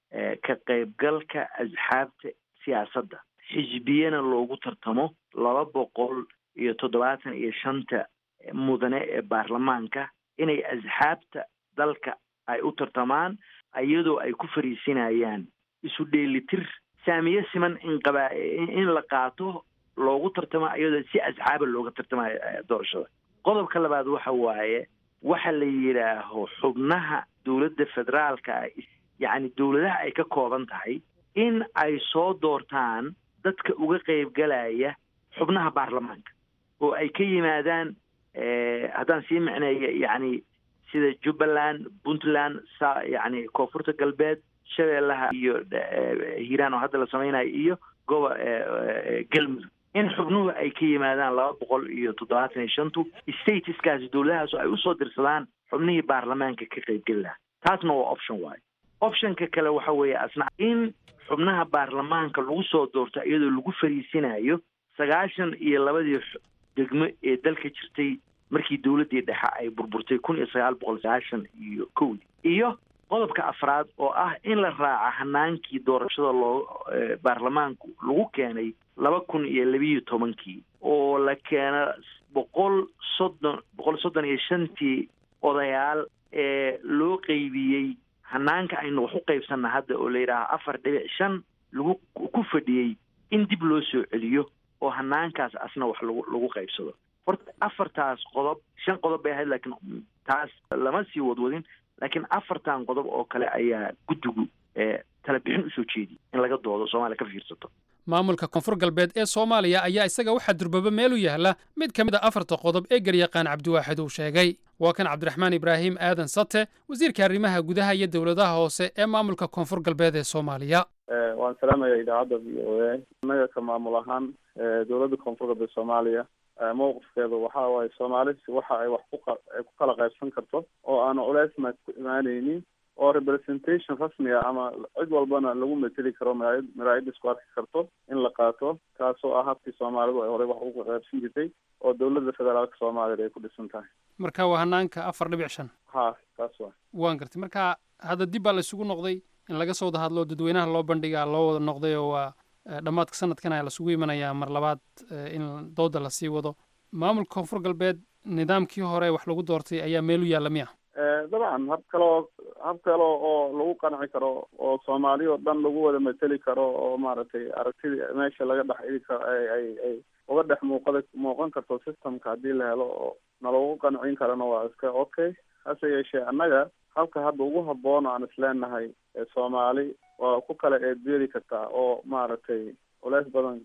ka qaybgalka asxaabta siyaasadda xisbiyana loogu tartamo laba boqol iyo toddobaatan iyo shanta mudane ee baarlamaanka inay asxaabta dalka ay u tartamaan iyadoo ay ku fariisinayaan isu dheelitir saamiye siman in qaba in la qaato loogu tartamo iyadoo si asxaaba looga tartamayo doorashada qodobka labaad waxa waaye waxa la yidhaaho xubnaha dowladda federaalka yacni dowladaha ay ka kooban tahay in ay soo doortaan dadka uga qaybgalaya xubnaha baarlamaanka oo ay ka yimaadaan haddaan sii micneeyo yacni sida jubbaland puntland sa yacni koonfurta galbeed shabeellaha iyo hiiraan oo hadda la samaynayo iyo gobo galmudug in xubnuhu ay ka yimaadaan laba boqol iyo toddobaatan iyo shantu statuskaasi dowladahaas oo ay usoo dirsadaan xubnihii baarlamaanka ka qaybgeli lahaa taasna waa option waayo optionka kale waxa weeye asna in xubnaha baarlamaanka lagu soo doorto iyadoo lagu fariisinayo sagaashan iyo labadii degmo ee dalka jirtay markii dowladdii dhexe ay burburtay kun iyo sagaal boqol sagaashan iyo kowdii iyo qodobka afraad oo ah in la raaca hanaankii doorashada loo baarlamaanku lagu keenay laba kun iyo labiiyo tobankii oo la keena boqol soddon boqol soddon iyo shantii odayaal ee loo qeybiyey hanaanka aynu wax u qaybsanna hadda oo la yidhaaha afar dhibic shan lagu ku fadhiyey in dib loo soo celiyo oo hanaankaas asna wax lagu lagu qaybsado horta afartaas qodob shan qodob bay ahayd laakiin taas lama sii wadwadin laakiin afartan qodob oo kale ayaa guddigu talabixin usoo jeediyay in laga doodo soomaaliya ka fiirsato maamulka koonfur galbeed ee soomaaliya ayaa isaga waxaa durbaba meel u yaalla mid ka mid a afarta qodob ee garyaqaan cabdiwaaxid uu sheegay waa kan cabdiraxmaan ibraahim aadan sate wasiirka arrimaha gudaha iyo dowladaha hoose ee maamulka koonfur galbeed ee soomaaliya waan salaamaya idaacadda v o a innaga ka maamul ahaan dowladda koonfur galbeed soomaaliya mowqifkeedu waxa waaye soomaali waxa ay wax kuay ku kala qaybsan karto oo aanu culeysma ku imaaneynin oo representation rasmiga ama cid walbana lagu mateli karo maraayad maraayadda isku arki karto in la qaato kaasoo ah habkii soomaalidu ay horey wax uga qaybsan jirtay oo dowladda federaalka soomaaliya ay ku dhisan tahay marka waa hanaanka afar dhibic shan ha kaas waa waan gartay marka hadda dib baa la isugu noqday in laga soo wada hadlo dadweynaha loo bandhigaa loo wada noqday oo waa dhammaadka sanadkan ayaa lasugu imanayaa mar labaad in dooda lasii wado maamulka koonfur galbeed nidaamkii hore wax lagu doortay ayaa meel u yaalla miya dabcan hab kaleo hab kale oo lagu qanci karo oo soomaali oo dhan lagu wada mateli karo oo maaragtay aragtida meesha laga dhex igi karo ay ay ay uga dhex muuqada muuqan karto systemka haddii la helo oo nalagu qancin karana waa iska okay hase yeeshee annaga halka hadda ugu habboon aan isleenahay soomaali waa ku kala eedbeeri kartaa oo maaragtay culeys badan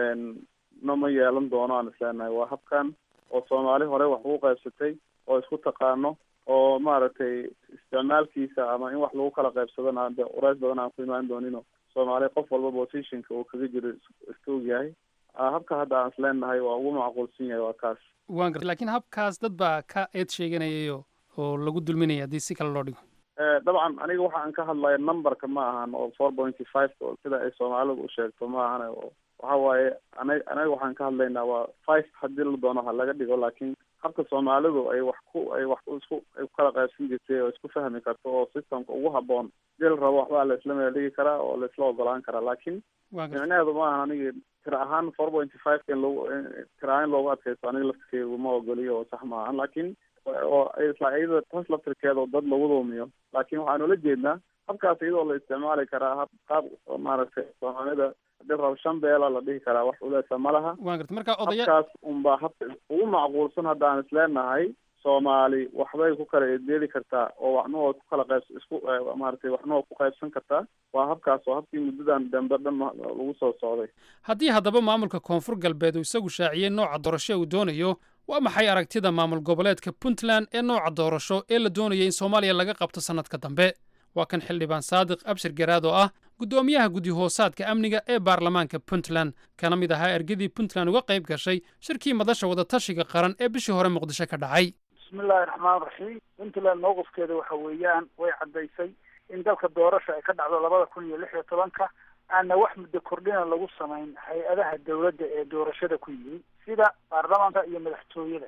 nama yeelan doono aan isleenahay waa habkan oo soomaali hore wax ugu qaybsatay oo isku taqaano oo maaragtay isticmaalkiisa ama in wax lagu kala qaybsadona de culeys badan aan ku imaan doonino soomaali qof walba positionka uu kaga jiro iska ogyahay habka hadda aan isleenahay waa ugu macquulsan yahay waa kaas waan gartay laakiin habkaas dad baa ka eed sheeganayayo oo lagu dulminaya haddii si kale loo dhigo dabcan aniga waxa aan ka hadlaya numberka ma ahan oo four pointy five sida ay soomaalidu u sheegto ma ahan oo waxa waaye ana anaga waxaan ka hadlaynaa waa five haddii la doono ha laga dhigo laakiin habka soomaalidu ay wax ku ay wax isku ay ku kala qaybsan jirtay oo isku fahmi karto oo systemka ugu haboon hadii la rabo waxbaa la isla meeldhigi karaa oo la isla ogolaan karaa laakiin micnaheedu ma ahan aniga tira ahaan four pointy five in lagu tira ahaan loogu adkaysto aniga laftirkeedu ma ogoliyo oo sax ma ahan laakiin oo isla iyada taas laftirkeeda oo dad lagu dulmiyo laakiin waxaan ula jeednaa habkaas iyadoo la isticmaali karaa hab qaab maaragtay soomaalida hadii rabo shan beela la dhihi karaa wax uleesa ma laha waan garta marka odaya habkaas unbaa habka ugu macquulsan haddaan isleenahay soomaali waxbay ku kala edeeli kartaa oo waxna waa ku kala qayb isku maaragtay waxna waa ku qaybsan kartaa waa habkaas oo habkii muddadan dambe dhan lagu soo socday haddii haddaba maamulka koonfur galbeed uu isagu shaaciyey nooca doorasho uu doonayo waa maxay aragtida maamul goboleedka puntland ee nooca doorasho ee la doonaya in soomaaliya laga qabto sannadka dambe waa kan xildhibaan saadiq abshir garaad oo ah guddoomiyaha guddi hoosaadka amniga ee baarlamaanka puntland kana mid ahaa ergadii puntland uga qayb gashay shirkii madasha wadatashiga qaran ee bishii hore muqdisho ka dhacay bismillahi raxmaan raxiim puntland mowqifkeeda waxa weeyaan way caddaysay in dalka doorasha ay ka dhacdo labada kun iyo lix iyo tobanka aana wax muddo kordhina lagu samayn hay-adaha dawladda ee doorashada ku yimi sida baarlamaanka iyo madaxtooyada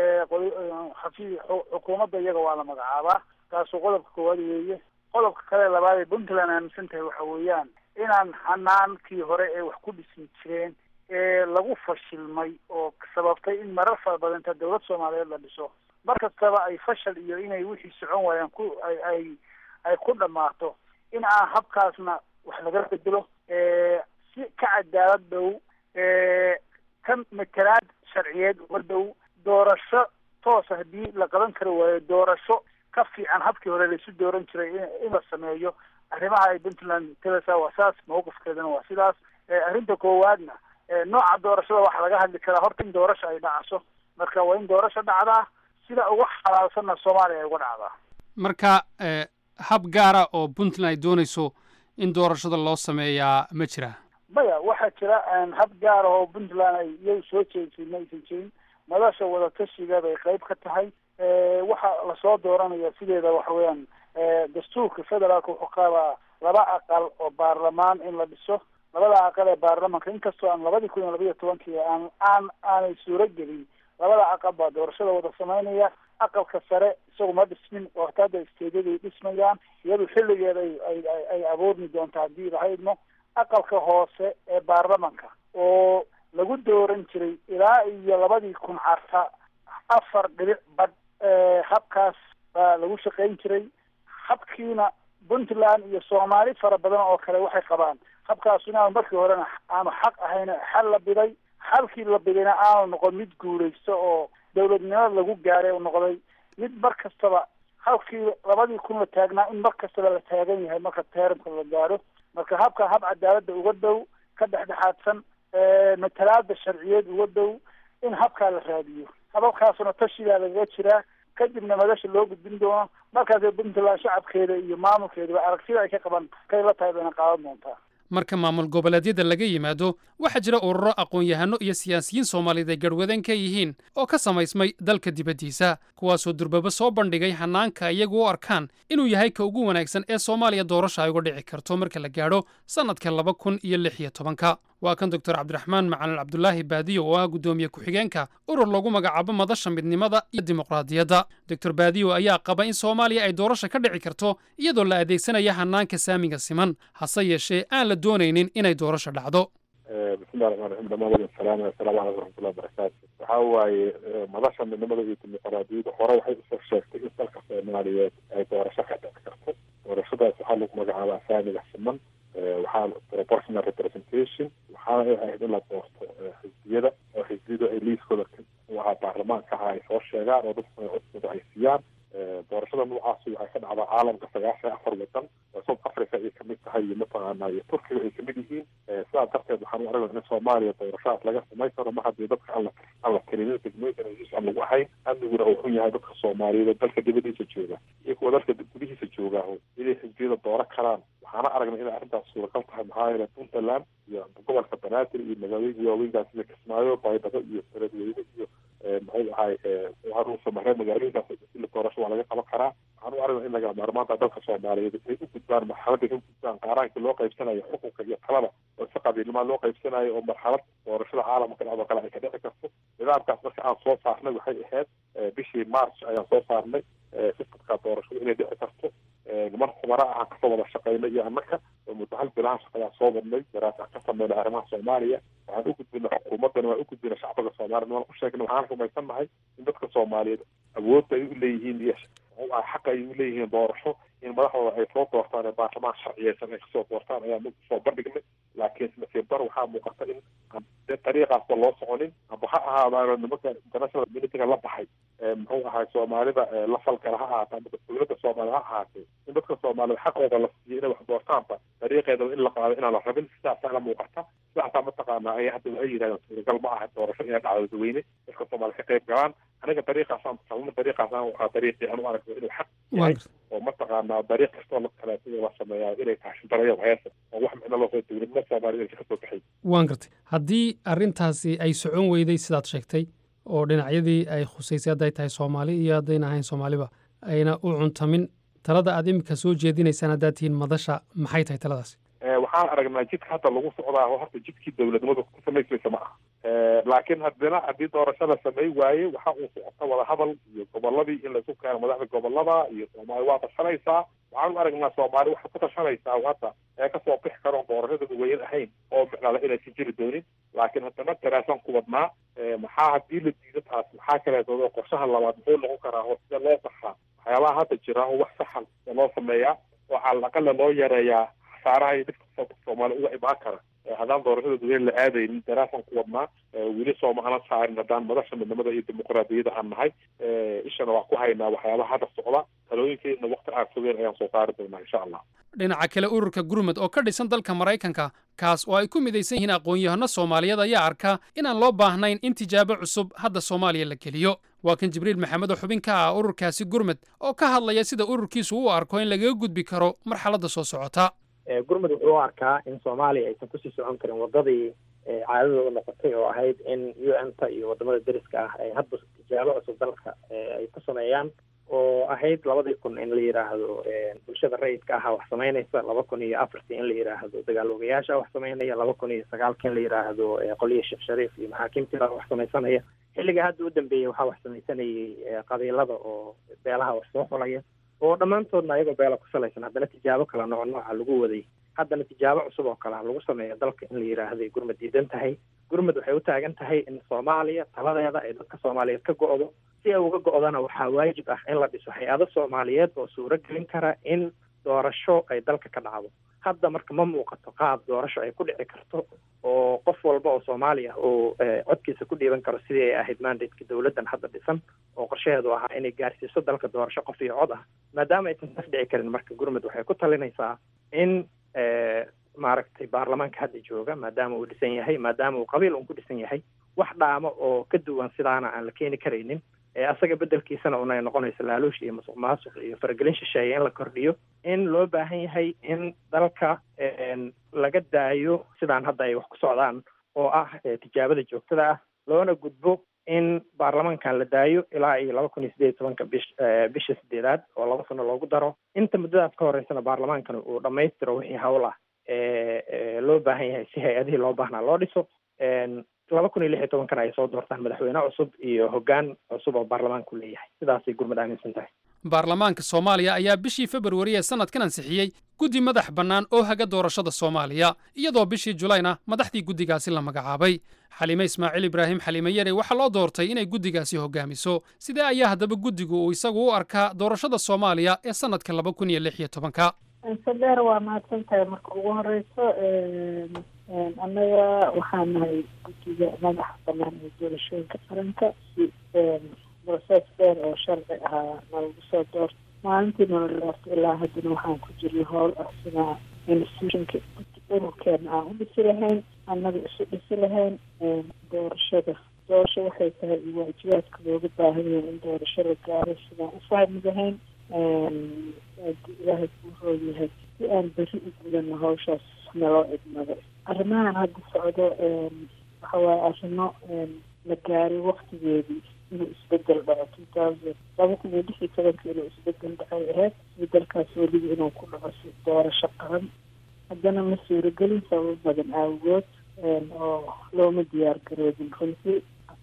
xafi xukuumadda iyaga waa la magacaabaa taasuu qodobka koowaad weeye qodobka kale labaad ee puntland aaminsan tahay waxa weeyaan inaan hanaankii hore ee wax ku dhismi jireen ee lagu fashilmay oo sababtay in marar fara badan inta dawlad soomaaliyeed la dhiso mar kastaba ay fashal iyo inay wixii socon waayaan ku ay ay ay ku dhammaato in aan habkaasna wax laga bedelo si ka cadaalad dhow ka matalaad sharciyeed uga dhow doorasho toosa haddii la qaban kari waayo doorasho ka fiican habkii hore laisu dooran jiray in la sameeyo arrimaha ay puntland telesa waa saas mawqifkeedana waa sidaas arrinta koowaadna nooca doorashada waxa laga hadli karaa horta in doorasho ay dhacaso marka waa in doorasho dhacdaa sida uga xalaalsanna soomaaliya ay uga dhacdaa marka hab gaara oo puntland ay doonayso in doorashada loo sameeyaa ma jira maya waxaa jira hab gaara oo puntland ay iyagu soo jeedisay ma aysan jirin madasha wadatashiga bay qayb ka tahay waxa lasoo dooranaya sideeda waxa weeyaan dastuurka federaalka wuxuu qabaa laba aqal oo baarlamaan in la dhiso labada aqal ee baarlamanka inkastoo aan labadii kun iyo labaiyo tobankii aan aan aanay suuro gelin labada aqal baa doorashada wada samaynaya aqalka sare isagu ma dhismin oo hata hadda isteedyaday dhismayaan iyadu xilligeeda ay ay ay abuurmi doonta haddii laha idmo aqalka hoose ee baarlamanka oo lagu dooran jiray ilaa iyo labadii kun carta afar dhibic badh habkaas baa lagu shaqayn jiray habkiina puntland iyo soomaali fara badan oo kale waxay qabaan habkaas inaanu markii horena aanu xaq ahayn xal la biday xalkii la bidayna aanu noqon mid guulaysto oo dawladnimada lagu gaaray u noqday mid mar kastaba halkii labadii kun la taagnaa in mar kastaba la taagan yahay marka teeramka la gaaro marka habka hab cadaaladda uga dhow ka dhexdhexaadsan matalaada sharciyeed uga dhow in habkaa la raadiyo hababkaasuna tashigaa lagaga jiraa kadibna madasha loo gudbin doono markaasee puntland shacabkeeda iyo maamulkeedaba aragtida ay ka qaban kay la tahay bayna qaadan doontaa marka maamul goboleedyada laga yimaado waxaa jira ururo aqoon-yahano iyo siyaasiyiin soomaaliyeed ay garhwadeen ka yihiin oo ka samaysmay dalka dibaddiisa kuwaasoo durbaba soo bandhigay hanaanka iyagu u arkaan inuu yahay ka ugu wanaagsan ee soomaaliya doorasha ay uga dhici karto marka la gaadho sannadka laba kun iyo lix iyo tobanka waa kan doctor cabdiraxmaan macalin cabdulaahi baadiyo oo ah guddoomiye ku-xigeenka urur lagu magacaabo madasha midnimada iyo dimuqraadiyadda doctor baadiyo ayaa qaba in soomaaliya ay doorasha ka dhici karto iyadoo la adeegsanaya hanaanka saamiga siman hase yeeshee aan la doonaynin inay doorasho dhacdo bismillahi raxmaan raxiim dhamaan wadin salaam assalaamu calaykum waraxmatullahi wabarakaatu waxaa waaye madasha midnimada iyo dimuqraadiyadda hore waxay usoo sheegtay in dalka soomaaliyeed ay doorasho ka dhici karto doorashadaas waxaa lagu magacaabaa saamiga siman waxaa proportional representation waxaana ay ahayd in la doorto xisbiyada oo xisbiyadu ay liiskooda waxaa baarlamaanka aha ay soo sheegaan oo dadku codkooda ay siiyaan doorashada noocaasi waxay ka dhacdaa caalamka sagaashan afar wadan oo south africa ay kamid tahay iyo mataqaana iyo turkiga ay kamid yihiin sidaas darteed waxaan u aragnaa in soomaaliya doorashadaas laga samayn karo ma haddii dadka aan la aan la tirinin degmooyinkan heshiis aan lagu ahayn amniguna uu xun yahay dadka soomaaliyeed oo dalka dibadiisa jooga iyo kuwa dalka gudihiisa jooga inay xisbiyada dooro karaan waxaana aragnay inay arrintaas suuragal tahay maxaa yeele puntland iyo gobolka banaadir iyo magaalooyinka waaweynkaas sida kismaayo baydhabo iyo beledweyne iyo muxuu ahay haruusa mare magaalooyinkaas ila doorasho waa laga qaban karaa waxaan u aragnaa in laga maarmaanta dalka soomaaliyeed ay u gudbaan marxaladda u gudbaan qaaraankii loo qaybsanayo xukunka iyo talada oo si qabiilnimaa loo qaybsanayo oo marxalad doorashada caalamka dhacdo kale ay ka dhici karto nidaamkaas marka aan soo saarnay waxay ahayd bishii march ayaan soo saarnay sistamka doorashada inay dhici karto niman khubara ah aan kasoo wada shaqaynay iyo annaka oo muddo hal bilahan shaqadaa soo wadnay daraas aan ka sameynay arrimaha soomaaliya waxaan u gudbinay xukuumaddana waan u gudbinay shacbiga soomaaliya waan u sheegnay waxaan rumaysan nahay in dadka soomaaliyeed awoodda ay u leeyihiin iyo xaqa ay u leeyihiin doorasho in madaxdooda ay soo doortaan ee baarlamaan sharciyeysan ay kasoo doortaan ayaan soo bandhignay laakiin nasiib dar waxaa muuqata in de dariiqaasba loo soconin amba ha ahaadaano nimanka international communityga la baxay muxuu ahay soomaalida la falgala ha ahaata ama dowladda soomaalida ha ahaatee in dadka soomaalida xaqooda la siiyo inay wax doortaanba dariiqeedaba in la qaado inaan la rabin sidaasaa la muuqata sidaasaa mataqaana ay hadda waxay yidhahdeen suuragal ma aha doorasho inay dhacdo dadweyne dadka soomaalida ka qayb galaan aniga dariiqaasaan kalna dariiqaasaan waxaa dariiqii aan u aragno inuu xaq yahay oo mataqaanaa dariiq kastoo la kaleetada la sameeyaa inay tahay shidarayo heesa oo wax micno loo dowladnimo soomaalida inay kasoo baxay waan gartay haddii arrintaasi ay socon weyday sidaad sheegtay oo dhinacyadii ay khusaysay hadday tahay soomaali iyo haddayna ahayn soomaaliba ayna u cuntamin talada aad iminka soo jeedinaysaan haddaad tihiin madasha maxay tahay taladaasi waxaan aragnaa jidka hadda lagu socdaa oo horta jidkii dowladnimada ku samaysmaysa ma aha laakiin haddana haddii doorasho la samey waaye waxa uu socota wadahadal iyo goboladii in laisu keeno madaxda gobolada iyo soomaali waa tashanaysaa waxaan u aragnaa soomaali waxay ku tashanaysaa hadda ee kasoo bixi karo doorasho dadweyne ahayn oo micnala inaysan jiri doonin laakiin haddana daraasaan ku wadnaa maxaa haddii la diido taas maxaa kaleetoodo qorshaha labaad muxuu noqon karaa oo sida loo saxaa waxyaabaha hadda jira oo wax saxan loo sameeyaa oo calaqala loo yareeyaa khasaaraha iyo dhibka soomaali uga imaan kara haddaan doorashada dadweyne la aadaynin daraasaan ku wadnaa weli sooma ana saarin haddaan madasha midnimada iyo dimuqraadiyadda aan nahay ishana waa ku haynaa waxyaabaha hadda socda talooyinkeedna waqti aan fogeen ayaan soo saari doonaa insha allah dhinaca kale ururka gurmud oo ka dhisan dalka maraykanka kaas oo ay ku midaysan yihiin aqoon-yahano soomaaliyeed ayaa arka inaan loo baahnayn in tijaabo cusub hadda soomaaliya la geliyo waa kan jibriil maxamed oo xubin ka ah ururkaasi gurmud oo ka hadlaya sida ururkiisu u arko in lagaga gudbi karo marxaladda soo socota gurmud wuxuu u arkaa in soomaaliya aysan kusii socon karin wadadii caadadooda noqotay oo ahayd in u n ta iyo wadamada deriska ah ay hadba tijaabo cusub dalka ay ku sameeyaan oo ahayd labadii kun in la yidhaahdo bulshada rayidka aha wax samaynaysa laba kun iyo afartii in la yidhaahdo dagaaloogayaasha wax samaynaya laba kun iyo sagaalkii in la yidhaahdo qoliya sheekh shariif iyo maxaakiimtii baa wax samaysanaya xilliga hadda u dambeeyey waxaa wax samaysanayay qabiilada oo beelaha wax soo xulaya oo dhammaantoodna ayagoo beela ku salaysan haddana tijaabo kala nooc nooca lagu waday haddana tijaabo cusub oo kale lagu sameeyo dalka in la yidhaahday gurmud diidan tahay gurmud waxay u taagan tahay in soomaaliya taladeeda ay dadka soomaaliyeed ka go'do si ay uga go'dana waxaa waajib ah in la dhiso hay-ado soomaaliyeed oo suuro gelin kara in doorasho ay dalka ka dhacdo hadda marka ma muuqato qaab doorasho ay ku dhici karto oo qof walba oo soomaaliya oo codkiisa ku dhiiban karo sidii ay ahayd mandateka dowladdan hadda dhisan oo qorshaheedu ahaa inay gaarsiiso dalka doorasho qof iyo cod ah maadaama aysan taas dhici karin marka gurmud waxay ku talinaysaa in maaragtay baarlamaanka hadda jooga maadaama uu dhisan yahay maadaama uu qabiil un ku dhisan yahay wax dhaamo oo ka duwan sidaana aan la keeni karaynin asaga bedelkiisana unay noqonayso laaluush iyo masuq maasuq iyo faragelin shisheeye in la kordhiyo in loo baahan yahay in dalka laga daayo sidaan hadda ay wax ku socdaan oo ah tijaabada joogtada ah loona gudbo in baarlamaankan la daayo ilaa iyo laba kun iyo sideed iyo tobanka bish bisha sideedaad oo laba sano loogu daro inta muddadaas ka horeysana baarlamaankana uu dhammaystiro wixii hawl ah loo baahan yahay si hay-adihii loo baahnaa loo dhiso laba kun iyo lix iyo tobankana ay soo doortaan madaxweyne cusub iyo hoggaan cusub oo baarlamaanku leeyahay sidaasay gurmud aaminsan tahay baarlamaanka soomaaliya ayaa bishii februari ee sanadkan ansixiyey guddi madax bannaan oo haga doorashada soomaaliya iyadoo bishii julayna madaxdii guddigaasi la magacaabay xaliime ismaaciil ibraahim xaliime yare waxaa loo doortay inay guddigaasi hogaamiso sidee ayaa haddaba guddigu uu isagu u arkaa doorashada soomaaliya ee sanadka laba kun iyo lix iyo tobanka sadeer waa mahadsan tahay marka ugu horeyso annaga waxaan nahay guddiga madaxa banaan ee doorashooyinka qaranka si process dheer oo sharci ahaa nalagu soo doorto maalintii nala doorto ilaa haddana waxaan ku jirnay howl ah sida institutionka ururkeena aan u dhisi lahayn annaga isu dhisi lahayn doorashada doorasho waxay tahay waajibaadka looga baahan yahay in doorasho la gaaro sidaan u fahmi lahayn ilaahay kuu roog yahay si aan beri u gudano hawshaas naloo idmado arrimahan hadda socdo waxa waaye arrimo la gaaray waktigeedii inuu isbedel dhaco two thousand laba kun iyo lix iyo tobanka inuu isbedel dhacay ahayd isbedelkaas weliba inuu ku dhaco si doorasho qaran haddana ma suuragelin sababo badan aawagood oo looma diyaar garoobin runtii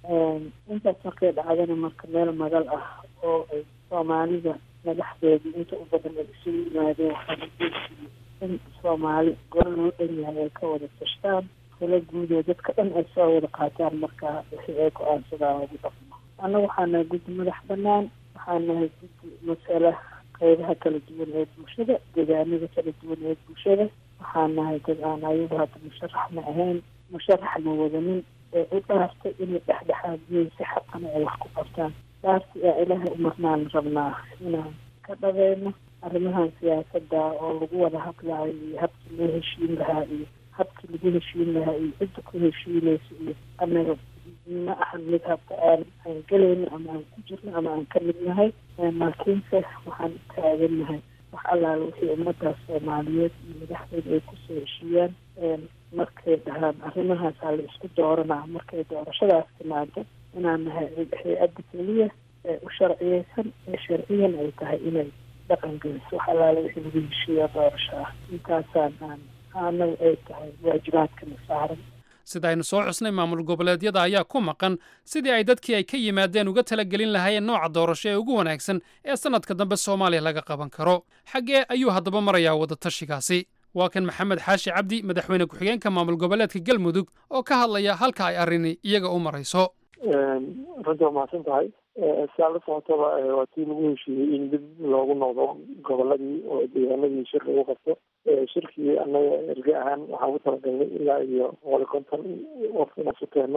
intaas markay dhacdana marka meel magal ah oo ay soomaalida madaxdeedu inta u badan ay isugu yimaadeen waxaa la jeediyey in soomaali goro loo dhan yahay ay ka wada tashtaan tala guud oo dadka dhan ay soo wada qaataan markaa wixii ay go-aansadaan lagu dhaqmo annaga waxaa nahay guddi madax banaan waxaa nahay guddi masala qeybaha kala duwan ee bulshada deegaanada kala duwan ee bulshada waxaa nahay dad aan ayagu hadda musharaxna ahayn musharaxna wadanin ee u dhaartay inay dhexdhexaadiyeen si xaqana ay wax ku qabtaan dhaarti aa ilaahay umarnaan rabnaa inaan ka dhabeeno arrimahan siyaasada oo lagu wada hadlaayo iyo habkii loo heshiin lahaa iyo habkii lagu heshiin lahaa iyo cidda ku heshiinaysa iyo anaga ma ahan mid habka aan aan gelayno ama aan ku jirno ama aan ka mid nahay laakiinse waxaan u taagannahay wax allaala wixii ummadaas soomaaliyeed iyo madaxdeeda ay kusoo heshiiyaan markay dhahaan arrimahaasaa la isku dooranaa markay doorashadaas timaado inaan nahay hay-adda keliya ee u sharciyeysan ee sharciyan ay tahay inay dhaqan geliso wax allaala wixii lagu heshiiya doorasho ah intaasaan aan anagu ay tahay waajibaadkana saaran sida aynu soo xusnay maamul goboleedyada ayaa ku maqan sidii ay dadkii ay ka yimaadeen uga talagelin lahaayeen nooca doorasho ee ugu wanaagsan ee sannadka dambe soomaaliya laga qaban karo xaggee ayuu haddaba marayaa wadatashigaasi waa kan maxamed xaashi cabdi madaxweyne ku-xigeenka maamul goboleedka galmudug oo ka hadlaya halka ay arrini iyaga u marayso runtii waa mahadsan tahay siaa la socotaba waa tii lagu heshiiyey in dib loogu noqdo goboladii oo deegaanadii shir lagu qabto shirkii annaga erge ahaan waxaan ku talagalnay ilaa iyo boqol iyo konton qof inaan su keenno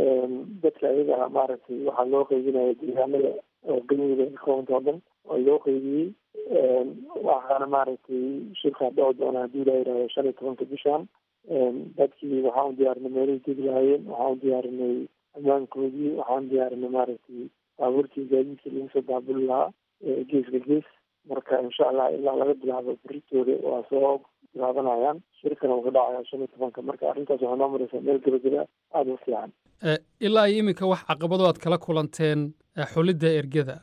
dadka ayaga maaragtay waxaa loo qeybinaya deegaanada oo galmudug ay ka koobanta oo dhan oo loo qeybiyey waxaana maaragtay shirkaa dhici doona haddii la yidhahdo shan iyo tobanka bishan dadkii waxaan u diyaarinay meelihii degi lahaayeen waxaan u diyaarinay ammaankoodii waxaan diyaarinay maaragtay baabuurtii gaadiidkii lagu soo daabuli lahaa geeska gees marka insha allah ilaa laga bilaabo beritooda waa soo bilaabanayaan shirkana wuu ka dhacaya shan iyo tobanka marka arrintaas waxaa noo maraysaa meel gebageba aada u fiican ilaa iyo iminka wax caqabado aad kala kulanteen xulidda ergada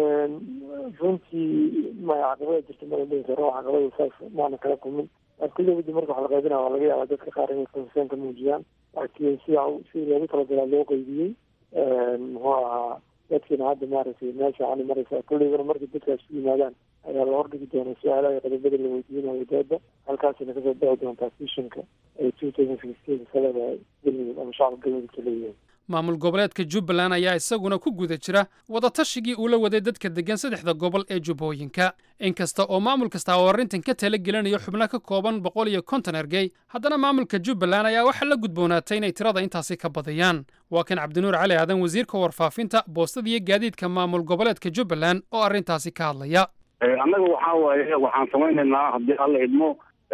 runtii maya caqabada jirta mala dhihi karo caqabada saas maana kala kulmin kulli wadi marka wax la qaybinaya waa laga yaabaa dadka qaar inay konsen ka muujiyaan laakiin sida sidii loogu talagalaa loo qeybiyey muxuu ahaa dadkiina hadda maaragtay meesha ani maraysaa kulleygana markay dadkaas ku yimaadaan ayaa la hordhigi doonaa su-aalaha iyo qodobada la weydiinayo dooda halkaasina kasoo bixi doontaa fishinka ay two thousand sixteen ka leedahay galmudug ama shacabka galmudug ka leeyihiin maamul goboleedka jubbaland ayaa isaguna ku guda jira wadatashigii uu la waday dadka deggan saddexda gobol ee jubbooyinka inkasta oo maamul kasta oo arrintan ka tala gelinayo xubno ka kooban boqol iyo konton ergey haddana maamulka jubbaland ayaa waxaa la gudboonaatay inay tirada intaasi ka badiyaan waa kan cabdinuur cali aadan wasiirka warfaafinta boostada iyo gaadiidka maamul goboleedka jubbaland oo arrintaasi ka hadlaya annaga waxaa waaye waxaan samaynaynaa haddii alla idmo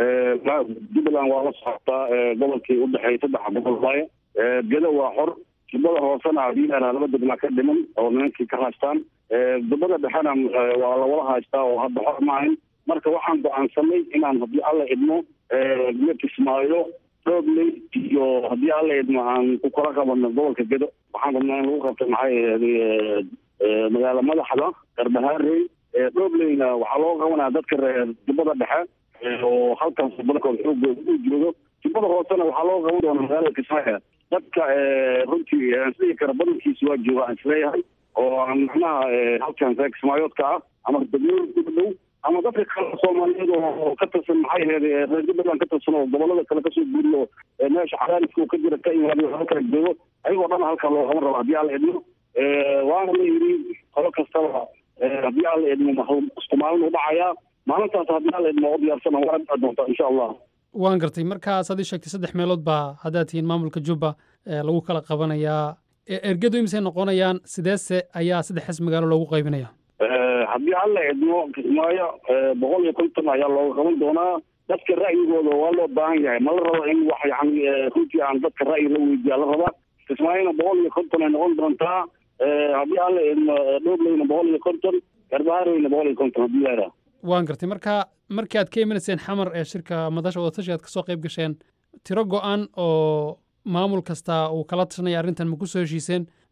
jubbaland waa la socotaa gobolkii u dhexeeyay saddexa gobol waaye geda waa xor jubbada hoosena haddii la laba degmaa ka dhiman oo nimankii ka haystaan jubbada dhexena waa lawala haystaa oo hadda xor maahayn marka waxaan go-aansanay inaan haddii alla idmo iyo kismaayo doobley iyo haddii alla idmo aan ku kala qabano gobolka gedo waxaan rabnaa in lagu qabto maxay magaala madaxda garbahaarey doobleyna waxaa loo qabanaya dadka reer jubbada dhexe oo halkaas badankood xoogooda u joogo jubbada hoosena waxaa loo qaban doona magaalada kismaayo dadka runtii isdhihi kara badankiisa waa jooga aan isleeyahay oo aan macnaha halkan reer kismaayoodka ah ama degmooyinka u dhow ama dadka kale soomaaliyeed oo ka tirsan maxay ahayd reer jubbaland ka tirsan oo gobolada kale kasoo guuriyo meesha cadaaliska ka jira ka imaadiyo halkaa joogo ayagoo dhan halkaa loo qaban rabo haddii alla idmo waana la yidhi qolo kastaba haddii alla idmo isku maalin u dhacayaa maalintaas haddii alla idmo oo diyaarsana waa dhici doontaa insha allah waan gartay markaas ad ii sheegtay saddex meelood baa haddaad tihiin maamulka jubba lagu kala qabanayaa ergadu imisay noqonayaan sideese ayaa saddexdaas magaalo loogu qaybinaya haddii alla idmo kismaayo boqol iyo konton ayaa looga qaban doonaa dadka ra'yigooda waa loo baahan yahay ma la rabo in wax yani runtii aan dadka ra'yi la weydiiya la rabaa kismaayona boqol iyo konton ay noqon doontaa haddii alla idmo dhobleyna boqol iyo konton garbahareyna boqol iyo konton haddii la waan gartay marka markii aad ka imanayseen xamar ee shirka madasha wadatashi aad kasoo qayb gasheen tiro go-an oo maamul kasta uu kala tashanaya arrintan ma ku soo heshiiseen